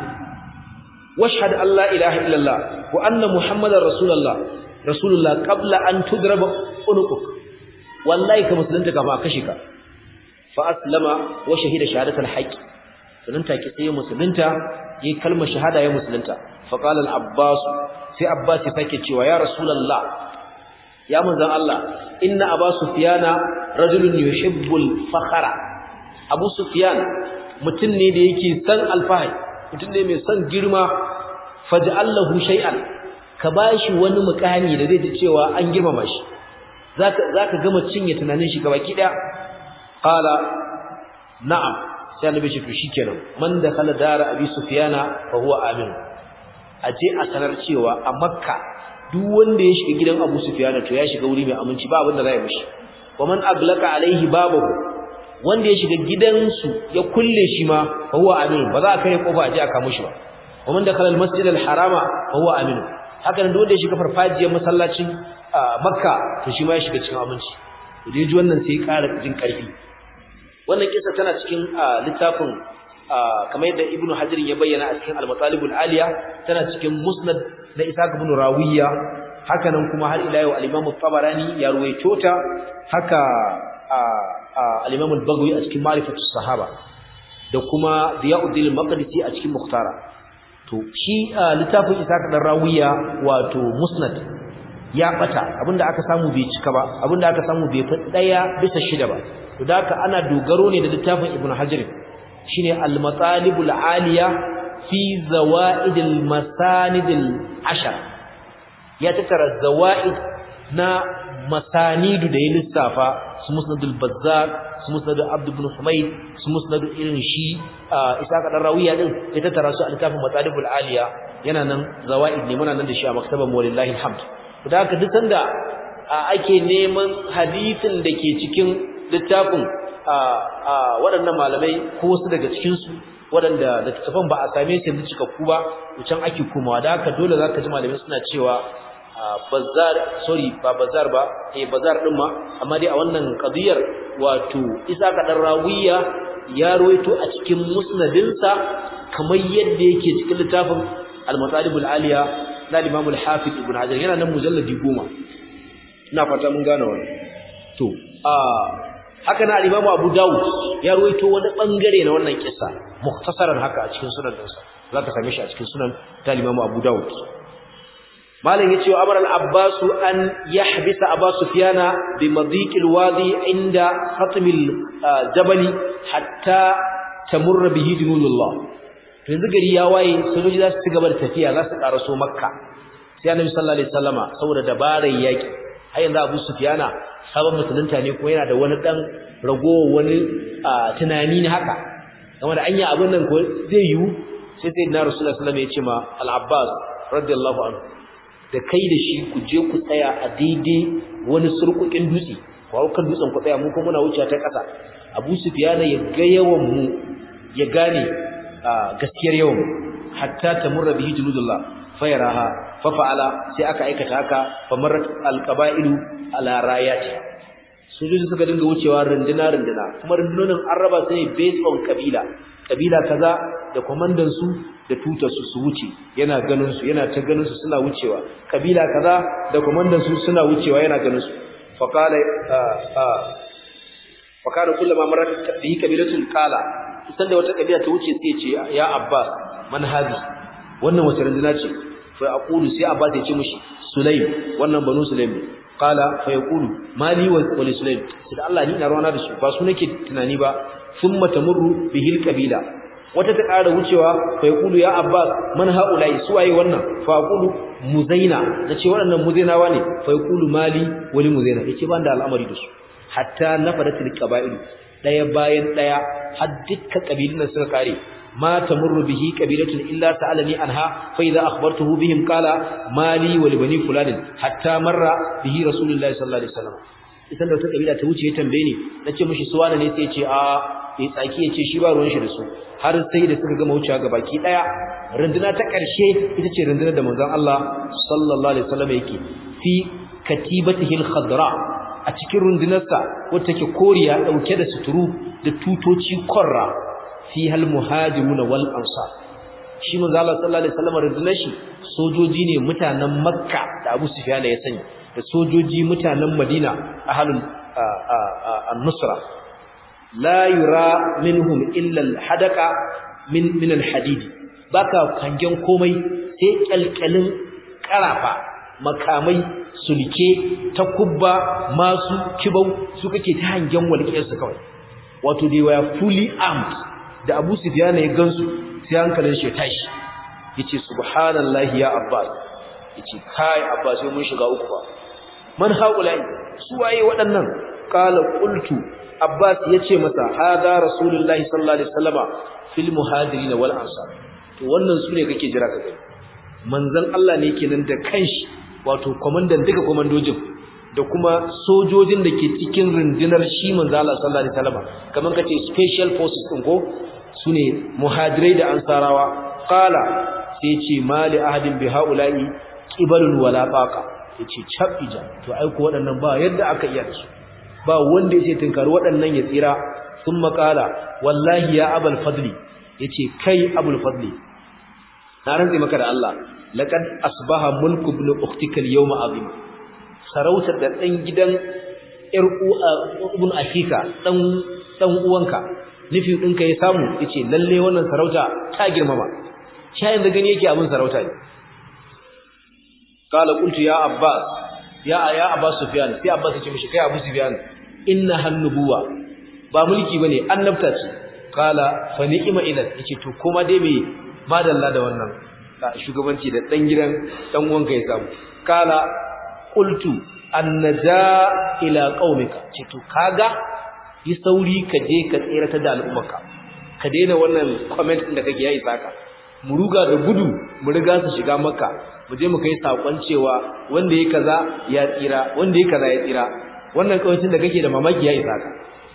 washhad an la ilaha illallah wa anna muhammadar rasulullah rasulullah qabla an tudraba unuquk wallahi ka musulunta ka ba kashe ka fa aslama wa shahida shahadatul haqq sannan take sai musulunta yayi kalmar shahada ya musulunta fa qala al abbas sai abbas ya sake cewa ya rasulullah ya manzon Allah inna abu sufyana rajulun yuhibbul fakhra abu sufyan mutum ne da yake san alfahari mutum ne mai son girma faj'allahu shay'an ka bashi wani mukami da zai ji cewa an girmama shi zaka zaka gama cinye tunanin shi gabaki daya qala na'am sai annabi shi to shikenan man da kala dara abi sufyana fa huwa amin aje a sanar cewa a makka duk wanda ya shiga gidan abu sufyana to ya shiga wuri mai aminci ba abin da zai mishi wa man aglaka alaihi babahu wanda ya shiga gidansu ya kulle shi ma fa huwa amin ba za a kai kofa aje aka mushi ba wa man dakhala al-masjid al-harama fa huwa amin haka nan wanda ya shiga farfajiyar masallacin makka to shi ma ya shiga cikin aminci to dai ji wannan sai ya ƙara jin ƙarfi wannan kisa tana cikin littafin kamar yadda ibnu hajar ya bayyana a cikin al-matalib al-aliya tana cikin musnad na ishaq ibn rawiya haka nan kuma har ila yau al-imam tabarani ya ruwaito ta haka al-imam al-baghawi a cikin ma'rifatu sahaba da kuma diyauddin al-maqdisi a cikin mukhtara to shi littafin ishaq dan rawiya wato musnad ya bata abinda aka samu bai cika ba abinda aka samu bai fi daya bisa shida ba to da haka ana dogaro ne da littafin ibnu hajar shine al-matalibul aliya fi zawaidil masanidil ashar ya tattara zawaid na masanidu da ya lissafa su musnadul bazzar su musnadul abd ibn humayd su musnadul irin shi isaka dan rawiya din ya tattara su a littafin matalibul aliya yana nan zawaid ne muna nan da shi a maktaban walillahi alhamd da haka duk sanda ake neman hadisin da ke cikin littafin waɗannan malamai ko wasu daga cikinsu waɗanda littattafan ba a same su yanzu cikakku ba can ake komawa da haka dole za ka ji malamai suna cewa bazar sorry ba bazar ba eh bazar ɗin ma amma dai a wannan ƙadiyar wato isa ka ɗan rawiya ya rawaito a cikin musnadinsa kamar yadda yake cikin littafin al-matalibul aliya na limamul hafiz ibn hajar yana nan mujalladi goma ina fata mun gane wannan to a haka na al-Imam Abu Dawud ya ruwaito wani bangare na wannan kissa mukhtasaran haka a cikin sunan dinsa zaka same shi a cikin sunan ta Imam Abu Dawud malam yace wa amara al-Abbas an yahbisa Abu Sufyana bi madiq al-wadi inda khatm al-jabal hatta tamurra bihi junulullah to yanzu gari ya waye sojoji za su ci gaba da tafiya za su karaso makka sai annabi sallallahu alaihi wasallama saboda dabarar yaki har yanzu Abu Sufyana sabon musulunta ne kuma yana da wani dan rago wani tunani ne haka game da anya abin nan ko zai yiwu sai sai na Rasulullah sallallahu alaihi wasallam ya ce ma Al-Abbas radiyallahu anhu da kai da shi ku je ku tsaya a daidai wani surkukin dutse ko kan dutsen ku tsaya mu kuma muna wuce ta ƙasa Abu Sufyana ya ga yawan mu ya gane gaskiyar yawan hatta tamurra bihi juludullah fayaraha fafa'ala sai aka aikata haka famarat alqaba'ilu ala rayati sojoji suka dinga wucewa runduna runduna kuma rundunonin an raba su ne based on kabila kabila kaza da komandan su da tutar su su wuce yana ganin su yana ta ganin su suna wucewa kabila kaza da komandan su suna wucewa yana ganin su fa qala fa kana kullama marat bihi kabilatun qala sanda wata kabila ta wuce sai ce ya abbas man hadi wannan wace runduna ce fa aqulu sai abbas ya ce mishi sulaim wannan banu sulaim qala fa yaqulu mali wa sulaim sai Allah ni na rawana da su ba su nake tunani ba thumma tamurru bihil kabila wata ta ƙara wucewa fa yaqulu ya abbas man haula'i suwaye wannan fa aqulu muzaina nace waɗannan muzainawa ne fa yaqulu mali wa li muzaina yace ban da al'amari da su hatta nafadatil qaba'il daya bayan daya har dukkan kabilun suka kare ma tamurru bihi qabilatun illa sa'alani anha fa idza akhbartuhu bihim qala mali wa li bani fulan hatta marra bihi rasulullahi sallallahu alaihi wasallam idan da wata kabila ta wuce ya tambaye ni nace mishi suwana ne sai ya ce a ya tsaki ya ce shi ba ruwan shi da su har sai da suka gama wucewa ga baki daya runduna ta karshe ita ce rundunar da manzon Allah sallallahu alaihi wasallam yake fi katibatihi al-khadra a cikin rundunarsa wacce take koriya dauke da suturu da tutoci korra fi hal muhajiruna wal ansar shi manzo Allah sallallahu alaihi wasallam rundunar shi sojoji ne mutanen Makka da Abu Sufyan ya sani da sojoji mutanen Madina ahlul an-nusra la yura minhum illa al-hadaqa min min al-hadid baka hangen komai sai kalkalin karafa makamai sulke takubba masu kibau su kake ta hangen walƙiyarsu kawai wato they were fully armed da Abu Sufyan ya gansu sai hankalin shi tashi yace subhanallahi ya Abbas yace kai Abbas sai mun shiga uku ba man haulai su waye waɗannan qala qultu Abbas yace masa hada rasulullahi sallallahu alaihi wasallama fil muhajirin wal ansar to wannan sune kake jira ka gani manzon Allah ne kenan da kanshi wato komandan duka komandojin da kuma sojojin da ke cikin rundunar shi manzo Allah sallallahu alaihi wasallam kaman kace special forces din ko sune muhajirai da ansarawa qala sai ce mali ahadin bi haula'i qibalun wala baqa yace chabija to ai ko waɗannan ba yadda aka iya da su ba wanda yace tinkari waɗannan ya tsira thumma qala wallahi ya abul fadli yace kai abul fadli na rantsi maka da Allah laqad asbaha mulku ibn ukhtika al-yawma azim sarautar da dan gidan yar ibn akika dan dan uwanka nufi dinka ya samu yace lalle wannan sarauta ta girmama shayin da gani yake abin sarauta ne qala qultu ya abbas ya ya abbas sufyan sai abbas ya ce mishi kai abu sufyan inna hannubuwa ba mulki bane annabta ce qala fa ni'ma idan yace to kuma dai me madalla da wannan shugabanci da dan gidan dan uwanka ya samu kala qultu annaja ila qaumika ce to kaga yi sauri ka je ka tsirata da al'ummarka ka daina wannan comment din da kake yayi saka mu ruga da gudu mu riga su shiga makka mu je mu kai sakon cewa wanda yake kaza ya tsira wanda yake kaza ya tsira wannan kawancin da kake da mamaki yayi saka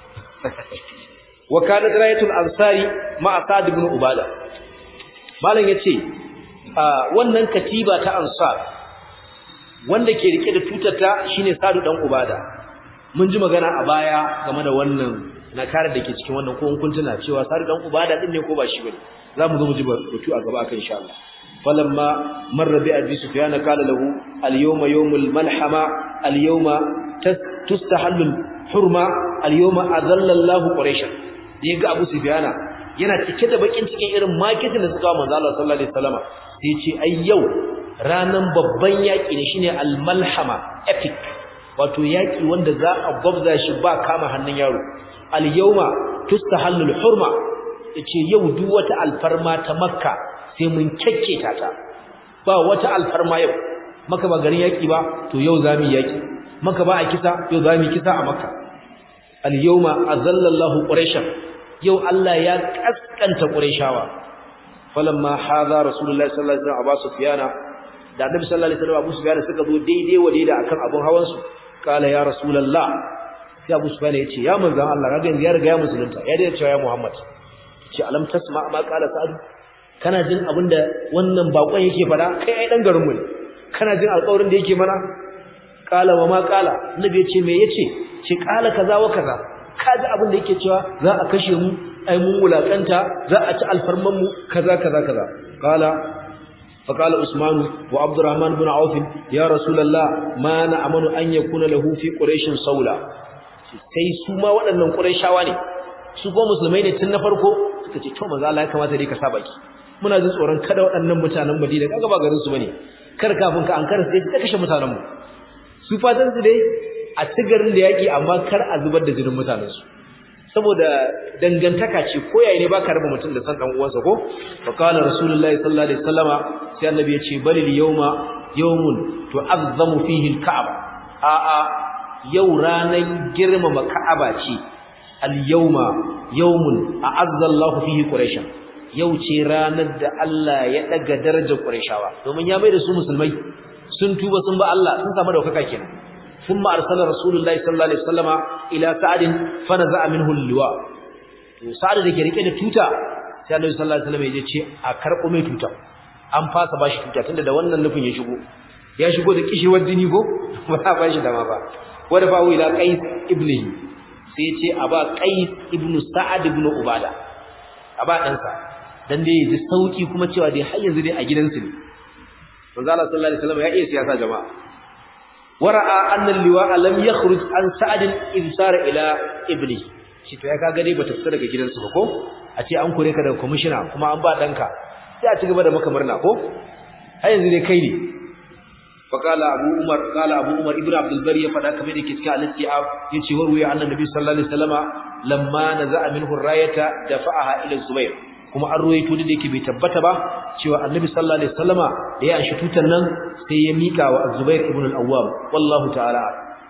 wa kana rayatul ansari ma sa'd ibn ubada malam yace wannan katiba ta ansar wanda ke rike da tutarta shine sadu dan ubada mun ji magana a baya game da wannan nakarar da ke cikin wannan ko kun tuna cewa sadu dan ubada din ne ko ba shi bane zamu zo mu ji batu a gaba akan insha Allah falamma marra bi abi sufyan qala lahu al yawma yawmul malhama al yawma tustahallu hurma al yawma azalla Allah quraish yaga abu sufyana yana cike da bakin cikin irin makitin da suka manzo Allah sallallahu alaihi wasallama sai ya ce ai yau ranan babban yaki ne shine al-malhama epic wato yaki wanda za a gwabza shi ba kama hannun yaro al-yawma tustahallul hurma yace yau duk wata alfarma ta makka sai mun kekketa ta ba wata alfarma yau maka ba garin yaki ba to yau zamu yaki maka ba a kisa yau zamu kisa a makka al-yawma azallallahu quraishan yau Allah ya kaskanta Qurayshawa falamma hadha rasulullahi sallallahu alaihi wasallam Abu Sufyan da Annabi sallallahu alaihi wasallam Abu Sufyan suka zo daidai wa daidai akan abun hawan su kala ya rasulullah sai Abu Sufyan ya ce ya manzon Allah kaga yanzu ya riga ya musulunta ya dace cewa ya Muhammad ce alam tasma ma kala sa'ad kana jin abinda wannan bakon yake fada kai ai dan garin mu ne kana jin alƙawarin da yake mana kala wa ma kala Annabi ya ce me yace ce kala kaza wa kaza kaji abin da yake cewa za a kashe mu ai mun wulakanta za a ci alfarman mu kaza kaza kaza qala فقال عثمان وعبد الرحمن بن عوف يا رسول الله ما نأمن أن يكون له في قريش صولة sai su ma waɗannan Qurayshawa ne su ko musulmai ne tun na farko suka ce to manzo Allah ya kamata dai ka saba ki muna jin tsoron kada waɗannan mutanen Madina kaga ba garin su bane kar kafin ka ankara sai ka kashe mutanen mu su fatan su dai a ci garin da yaki amma kar a zubar da jinin mutanen su saboda dangantaka ce ko yayi ne baka raba mutum da san dan uwansa ko fa qala rasulullahi sallallahu alaihi wasallama sai annabi ya ce balil yawma yawmun tu'azzamu fihi al-ka'aba a a yau ranan girmama ka'aba ce al-yawma yawmun a'azza Allahu fihi quraish yau ce ranar da Allah ya daga darajar qurayshawa domin ya mai da su musulmai sun tuba sun ba Allah sun samu daukaka kenan ثم أرسل رسول الله صلى الله عليه وسلم إلى سعد فنزع منه اللواء سعد da ke rike da tuta sai Annabi sallallahu alaihi wasallam ya ce a karbo mai tuta an fasa bashi tuta tunda da wannan nufin ya shigo ya shigo da kishewar jini ko ba ba shi dama ba wanda fa ila Qais ibnihi sai ya ce a ba Qais ibnu Sa'ad ibnu Ubada a ba dan sa dan dai ya ji sauki kuma cewa dai har yanzu dai a gidansu ne manzo Allah sallallahu alaihi wasallam ya iya siyasa jama'a ورأى أن اللواء لم يخرج عن سعد إذ سار إلى إبنه shi to ya kaga dai bata fita daga gidansu ba ko a ce an kore ka daga commissioner kuma an ba danka sai a ci gaba da maka murna ko har yanzu dai kai ne fa qala abu umar qala abu umar ibnu abdul bari ya fada kamar yake cikin al-istiab yace wa ruya annabi sallallahu alaihi wasallama lamma naza'a minhu rayata dafa'aha ila zubair kuma an ruwaito da yake bai tabbata ba cewa annabi sallallahu alaihi wasallama da ya anshi tutan nan sai ya mika wa az-zubair ibn al-awwam wallahu ta'ala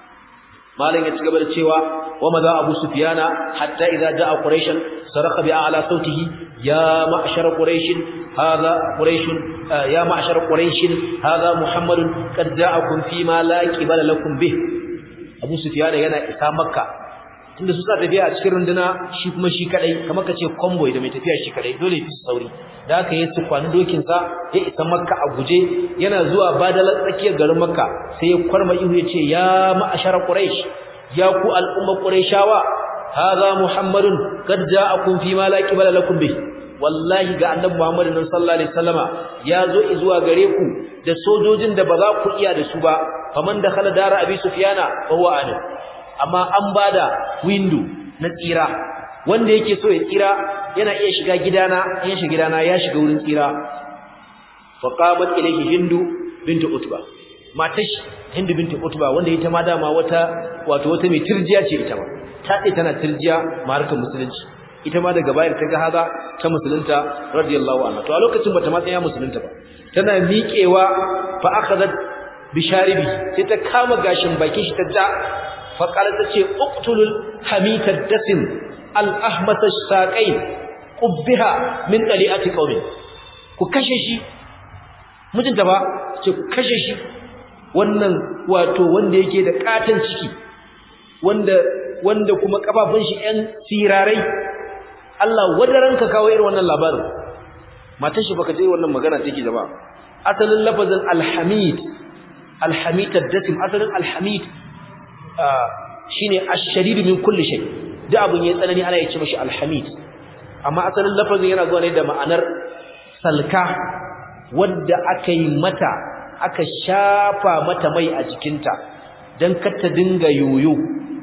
malan ya ci gaba da cewa wa madha abu sufyana hatta idza jaa quraish saraka bi a'la sautihi ya ma'shar quraish hadha quraish ya ma'shar quraish hadha muhammadun qad ja'akum fi ma la qibala lakum bih abu sufyana yana isa makka tunda su sa tafiya a cikin runduna shi kuma shi kadai kamar kace convoy da mai tafiya shi kadai dole fi sauri da aka yi tukwan dokin sa ya isa makka a guje yana zuwa badalar tsakiyar garin makka sai ya kwarma ihu ya ce ya ma'ashara quraish ya ku al'umma quraishawa hadha muhammadun qad ja'akum fi ma la qibala lakum bih wallahi ga annabi muhammad sallallahu alaihi wasallama ya zo zuwa gare ku da sojojin da ba za ku iya da su ba faman da khala dara abi sufyana fa huwa amin amma an bada window na tsira wanda yake so ya tsira yana iya shiga gidana in shiga gidana ya shiga wurin tsira fa qamat ilayhi hindu bintu utba matash hindu bintu utba wanda ita ma dama wata wato wata mai tirjiya ce ita ma ta ce tana tirjiya markan musulunci ita ma daga bayar ta ga haza ta musulunta radiyallahu anha to a lokacin bata ma tsaya musulunta ba tana miƙewa fa akhadhat bisharibi sai ta kama gashin bakin shi ta ja faƙar ta ce uktulul hamitar dasin al'ahmasa saƙai ƙubbiha min ɗali'ati ƙaunin ku kashe shi mijinta ba ce ku kashe shi wannan wato wanda yake da ƙaton ciki wanda wanda kuma ƙafafun shi ‘yan sirarai Allah wadaran ka kawo irin wannan labarin matan shi baka je wannan magana take jama'a asalin lafazin alhamid alhamid dasim asalin alhamid shine ash-shadid min kulli shay da abun yayi tsanani ana yace mashi alhamid amma asalin lafazin yana zuwa ne da ma'anar salka wanda aka yi mata aka shafa mata mai a jikinta dan kar ta dinga yoyo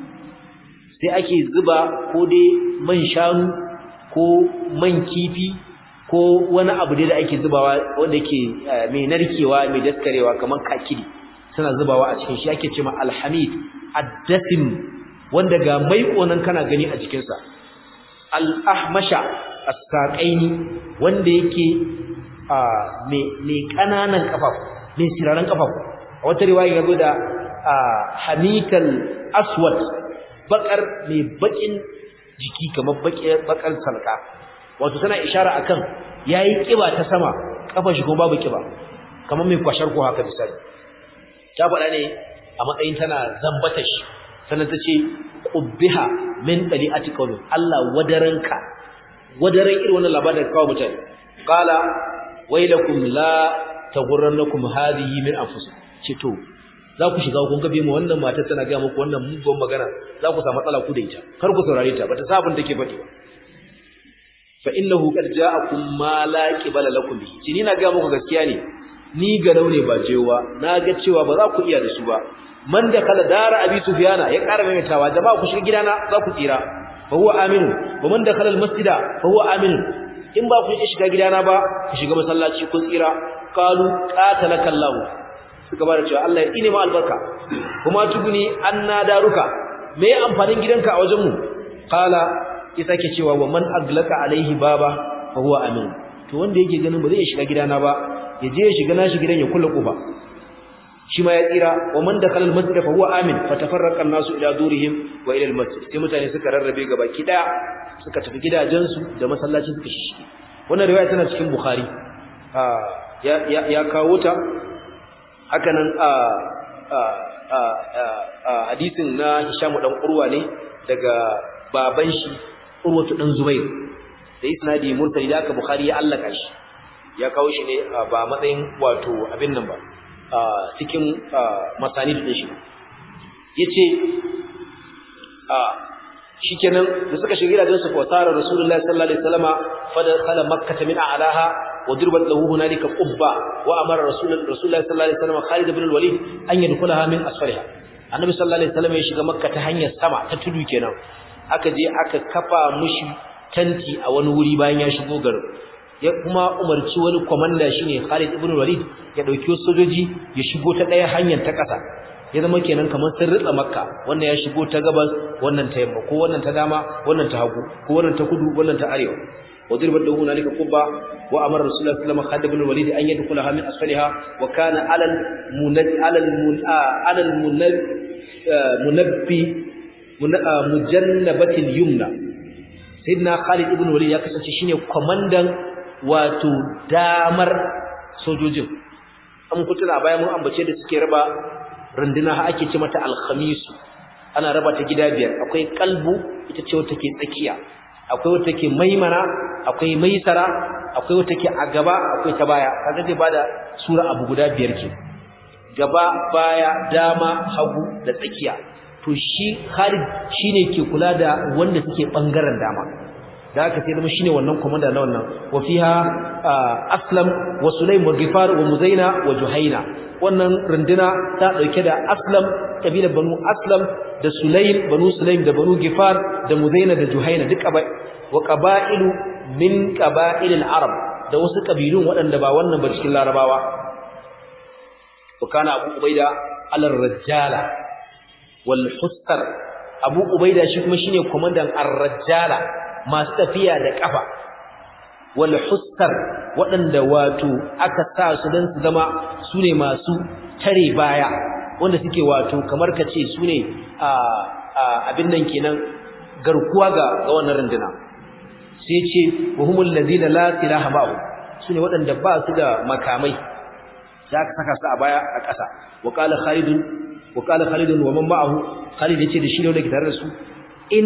sai ake zuba ko dai man shanu ko man kifi ko wani abu dai da ake zubawa wanda yake mai narkewa mai daskarewa kamar kakiri suna zubawa a cikin shi ake cewa alhamid addasim wanda ga maikonan kana gani a cikin sa al-ahmasha as-saqaini wanda yake me me kananan kafafu me siraran kafafu a wata riwaya yazo da hamikal aswad bakar me bakin jiki kamar bakar salka wato tana ishara akan yayi kiba ta sama kafar shi kuma babu kiba kamar mai kwashar ko haka misali ta faɗa ne a matsayin tana zambata shi sannan ta ce qubbiha min dali'ati qawli Allah wadaranka wadaran irin wannan labarin kawo mutane qala wailakum la taghurrannakum hadhihi min anfusikum ce to za ku shiga kun gabe mu wannan matar tana ga muku wannan mugun magana za ku samu matsala ku da ita kar ku saurare ta bata sabun take faɗi ba fa innahu qad ja'akum ma la qibala lakum bi ni na ga muku gaskiya ne ni ga ne ba jewa na ga cewa ba za ku iya da su ba man da kala dara abi sufyana ya ƙara maimaitawa jama'a ku shiga gidana za ku tsira fa huwa aminu wa man da kala almasjida fa huwa aminu in ba ku shiga gidana ba ku shiga masallaci kun tsira qalu qatalaka allah suka bada cewa Allah ya ine ma albarka kuma tuguni anna daruka me amfanin gidanka a wajen mu qala ya sake cewa wa man aglaka alaihi baba fa huwa amin to wanda yake ganin ba zai shiga gidana ba ya je ya shiga nashi gidan ya kulle kofa shi ma ya tsira wa man dakhala almasjid fa huwa amin fa tafarraqa an-nasu ila durihim wa ila almasjid sai mutane suka rarrabe gaba kida suka tafi gidajensu da masallaci suka shishige wannan riwaya tana cikin bukhari ya ya, ya kawo ta haka nan a hadisin na Hisham dan Urwa ne daga baban shi Urwatu dan Zubair da isnadi mursali da aka Bukhari ya allaka shi ya kawo shi ne ba matsayin wato abin nan ba cikin masani da shi yace shikenan da suka shiga gidajen su fa tara Rasulullahi sallallahu alaihi wasallama fa dakhala makkah min a'laha wa dirbat lahu hunalika qubba wa amara Rasulullahi sallallahu alaihi wasallama Khalid ibn al-Walid an yadkhulaha min asfaliha annabi sallallahu alaihi wasallam ya shiga makka ta hanyar sama ta tudu kenan aka je aka kafa mushi tanti a wani wuri bayan ya shigo garin ya kuma umarci wani komanda shine Khalid ibn Walid ya dauki sojoji ya shigo ta daya hanyar ta kasa ya zama kenan kamar sun ritsa makka wannan ya shigo ta gabas wannan ta yamma ko wannan ta dama wannan ta hagu ko wannan ta kudu wannan ta arewa وضرب له هنالك قبة وأمر رسول الله صلى الله عليه وسلم خالد بن الوليد أن يدخلها من أسفلها وكان على المنب على المن على المنب منبي مجنبة اليمنى سيدنا خالد بن الوليد ya kasance shine komandan wato damar sojojin an kutuna bayan mun ambace da suke raba runduna ha ake ce mata alkhamisu ana raba ta gida biyar akwai kalbu ita ce wata ke tsakiya akwai wata ke maimana akwai maisara akwai wata ke a gaba akwai ta baya kaga zai bada sura abu guda biyar ke gaba baya dama hagu da tsakiya to shi Khalid shine ke kula da wanda suke bangaren dama da haka sai zama shine wannan komanda na wannan wa fiha aslam wa sulaim wa gifar wa muzaina wa juhaina wannan runduna ta dauke da aslam kabilar banu aslam da sulaim banu sulaim da banu gifar da muzaina da juhaina duk wa qaba'ilu min qaba'il al-arab da wasu kabilun waɗanda ba wannan ba cikin larabawa wa kana abu ubaida al-rajjala wal hustar abu ubaida shi kuma shine komandan ar-rajjala masu tafiya da kafa wal hustar waɗanda wato aka sa su dan su zama sune masu tare baya wanda suke wato kamar kace sune a abin nan kenan garkuwa ga ga wannan runduna sai ce wahumul ladina la silaha ma'u sune waɗanda ba su da makamai za ka saka su a baya a ƙasa wa qala khalid wa qala khalid wa man ma'ahu khalid yace da shi ne wanda ke tare da su in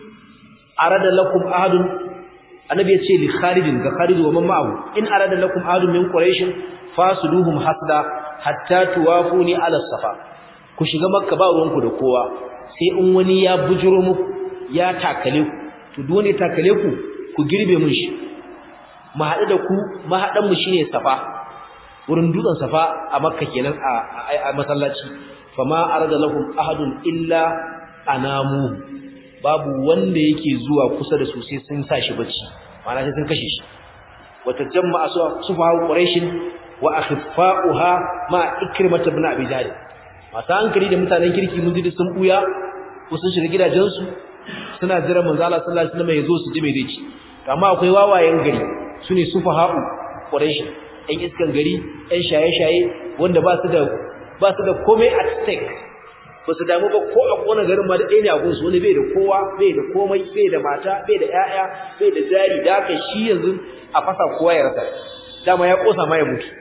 arada lakum ahadun annabi yace li khalid ga khalid wa man ma'ahu in arada lakum ahadun min quraish fasuduhum hasda hatta tuwafuni ala safa ku shiga makka ba ruwanku da kowa sai in wani ya bujuro muku ya takale ku to duk wanda ya takale ku ku girbe mun shi mu haɗu da ku mahaɗan mu shine safa wurin dutsen safa a makka kenan a masallaci fama arada lahum ahadun illa anamu babu wanda yake zuwa kusa da su sai sun sa shi bacci ma'ana sai sun kashe shi wata jama'a sufa quraish wa akhfa'uha ma ikrimah ibn abi jahl masu hankali da mutanen kirki mun ji sun buya ko sun shiga gidajensu suna jira manzo Allah sallallahu alaihi wasallam ya zo su ji me zai ci amma akwai wawayen gari sune sufaha'u quraish ɗan iskan gari ɗan shaye-shaye wanda ba su da ba su da komai at stake ba su damu ba ko a kona garin ma da ɗaya ne a gunsu wani bai da kowa bai da komai bai da mata bai da ƴaƴa bai da jari da haka shi yanzu a fasa kowa ya rasa dama ya kosa ma ya mutu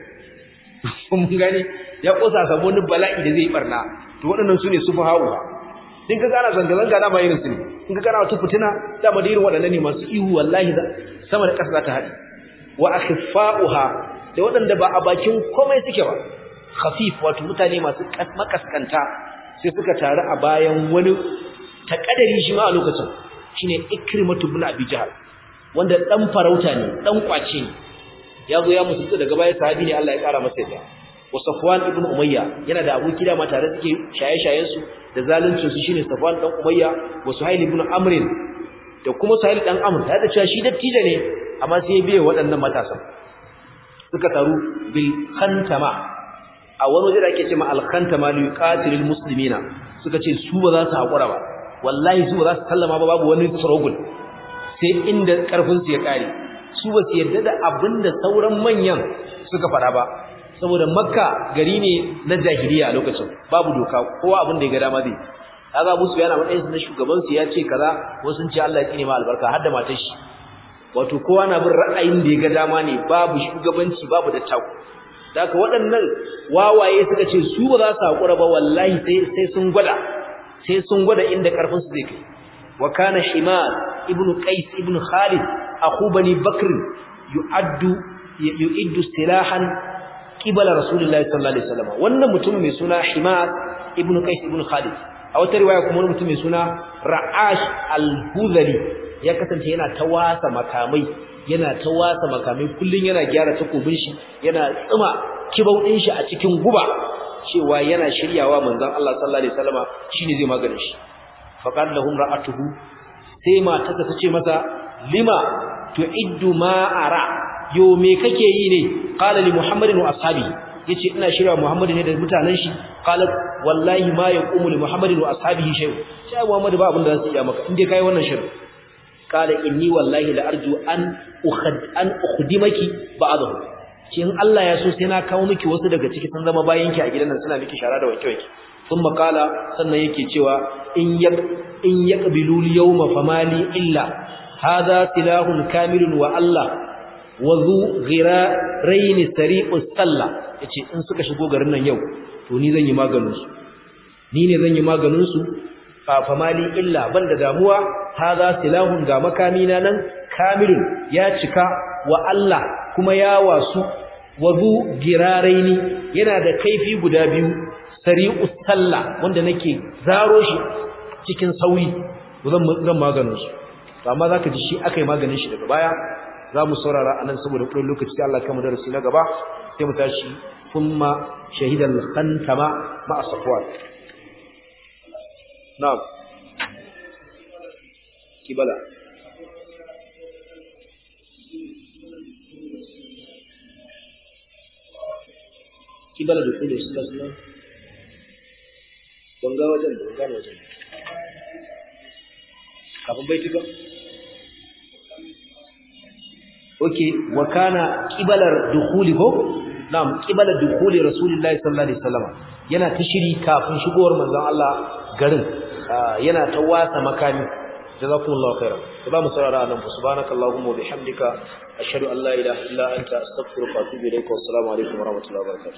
mun gane ya kosa samu wani bala'i da zai barna to waɗannan su ne sufaha'u in ka gana zanga-zanga dama irin su ne in ka gana wata fitina dama da irin waɗannan ne masu ihu wallahi sama da ƙasa za ta haɗe wa akhfa'uha da waɗanda ba a bakin komai suke ba khafif wato mutane masu makaskanta sai suka taru a bayan wani takadari shi ma a lokacin shine ikrimatu ibn abi jahl wanda dan farauta ne dan kwace ne ya zo ya musulunta daga baya sahabi ne Allah ya kara masa yadda wa Safwan ibn Umayya yana da aboki da ma tare suke shaye-shayen su da zaluncin su shine Safwan dan Umayya wa Suhail ibn Amr da kuma Suhail dan Amr da da cewa shi dattijo ne amma sai ya biye waɗannan matasan suka taru bil khantama a wani waje da ake cewa al khantama li yuqatilul muslimina suka ce su ba za su hakura ba wallahi su ba za su sallama ba babu wani struggle sai inda karfin su ya kare su ba su yarda da abinda sauran manyan suka fada ba saboda makka gari ne na jahiliya a lokacin babu doka kowa abin da ya ga dama zai kaga Abu Sufyan a matsayin na shugaban su ya ce kaza wasu sun ce Allah ya tsine ma albarka har da matar shi wato kowa na bin ra'ayin da ya ga dama ne babu shugabanci babu da taku daga waɗannan wawaye suka ce su ba za su hakura ba wallahi sai sai sun gwada sai sun gwada inda karfin su zai kai wa kana himar ibnu qais ibnu khalid akhu bani bakr yu'addu yu'iddu silahan qibala rasulullahi sallallahu alaihi wasallam wannan mutum mai suna himar ibnu qais ibnu khalid a wata riwaya kuma wani mutum mai suna ra'ash al-hudhali ya kasance yana ta wasa makamai yana ta wasa makamai kullun yana gyara takobin shi yana tsima kibau din shi a cikin guba cewa yana shiryawa manzon Allah sallallahu alaihi wasallama shine zai magana shi faqad lahum ra'atuhu sai matarsa ta ce masa lima tu'iddu ma ara yo me kake yi ne qala li muhammadin wa ashabi yace ina shirya muhammadu ne da mutanen shi qala wallahi ma yaqumu li muhammadin wa ashabihi shay sai muhammadu ba abin da zai iya maka inde kai wannan shirin qala inni wallahi la arju an ukhad an ukhdimaki ba'dahu ce in Allah ya so sai na kawo miki wasu daga ciki sun zama bayan ki a gidan nan suna miki shara da wanke wanke thumma qala sannan yake cewa in yak in yaqbilu al-yawma famali illa hadha silahun kamilun wa Allah wa zu ghirarayn sari'us salla yace in suka shigo garin nan yau to ni zan yi maganin su ni ne zan yi maganin su fa famali illa banda damuwa hadha silahun ga makami na nan kamilun ya cika wa Allah kuma ya wasu wazu giraraini yana da kaifi guda biyu sari'us salla wanda nake zaro shi cikin sauyi zan zan maganin su to amma zaka ji shi akai maganin shi daga baya zamu saurara anan saboda kudin lokaci sai Allah kama darasi na gaba sai mu tashi kuma shahidal khantama ma safwan na'am kibala kibala da kudu su tasna banga wajen da banga wajen kafin bai tuka okay wa kana kibalar dukhuli ko na'am kibalar dukhuli rasulullahi sallallahu alaihi wasallam yana ta shiri kafin shigowar manzon Allah garin yana ta wasa makami jazakumullahu khairan ba mu saurara nan subhanakallahumma wa bihamdika ashhadu an la ilaha illa anta astaghfiruka wa atubu ilaik wa assalamu alaikum wa rahmatullahi wa barakatuh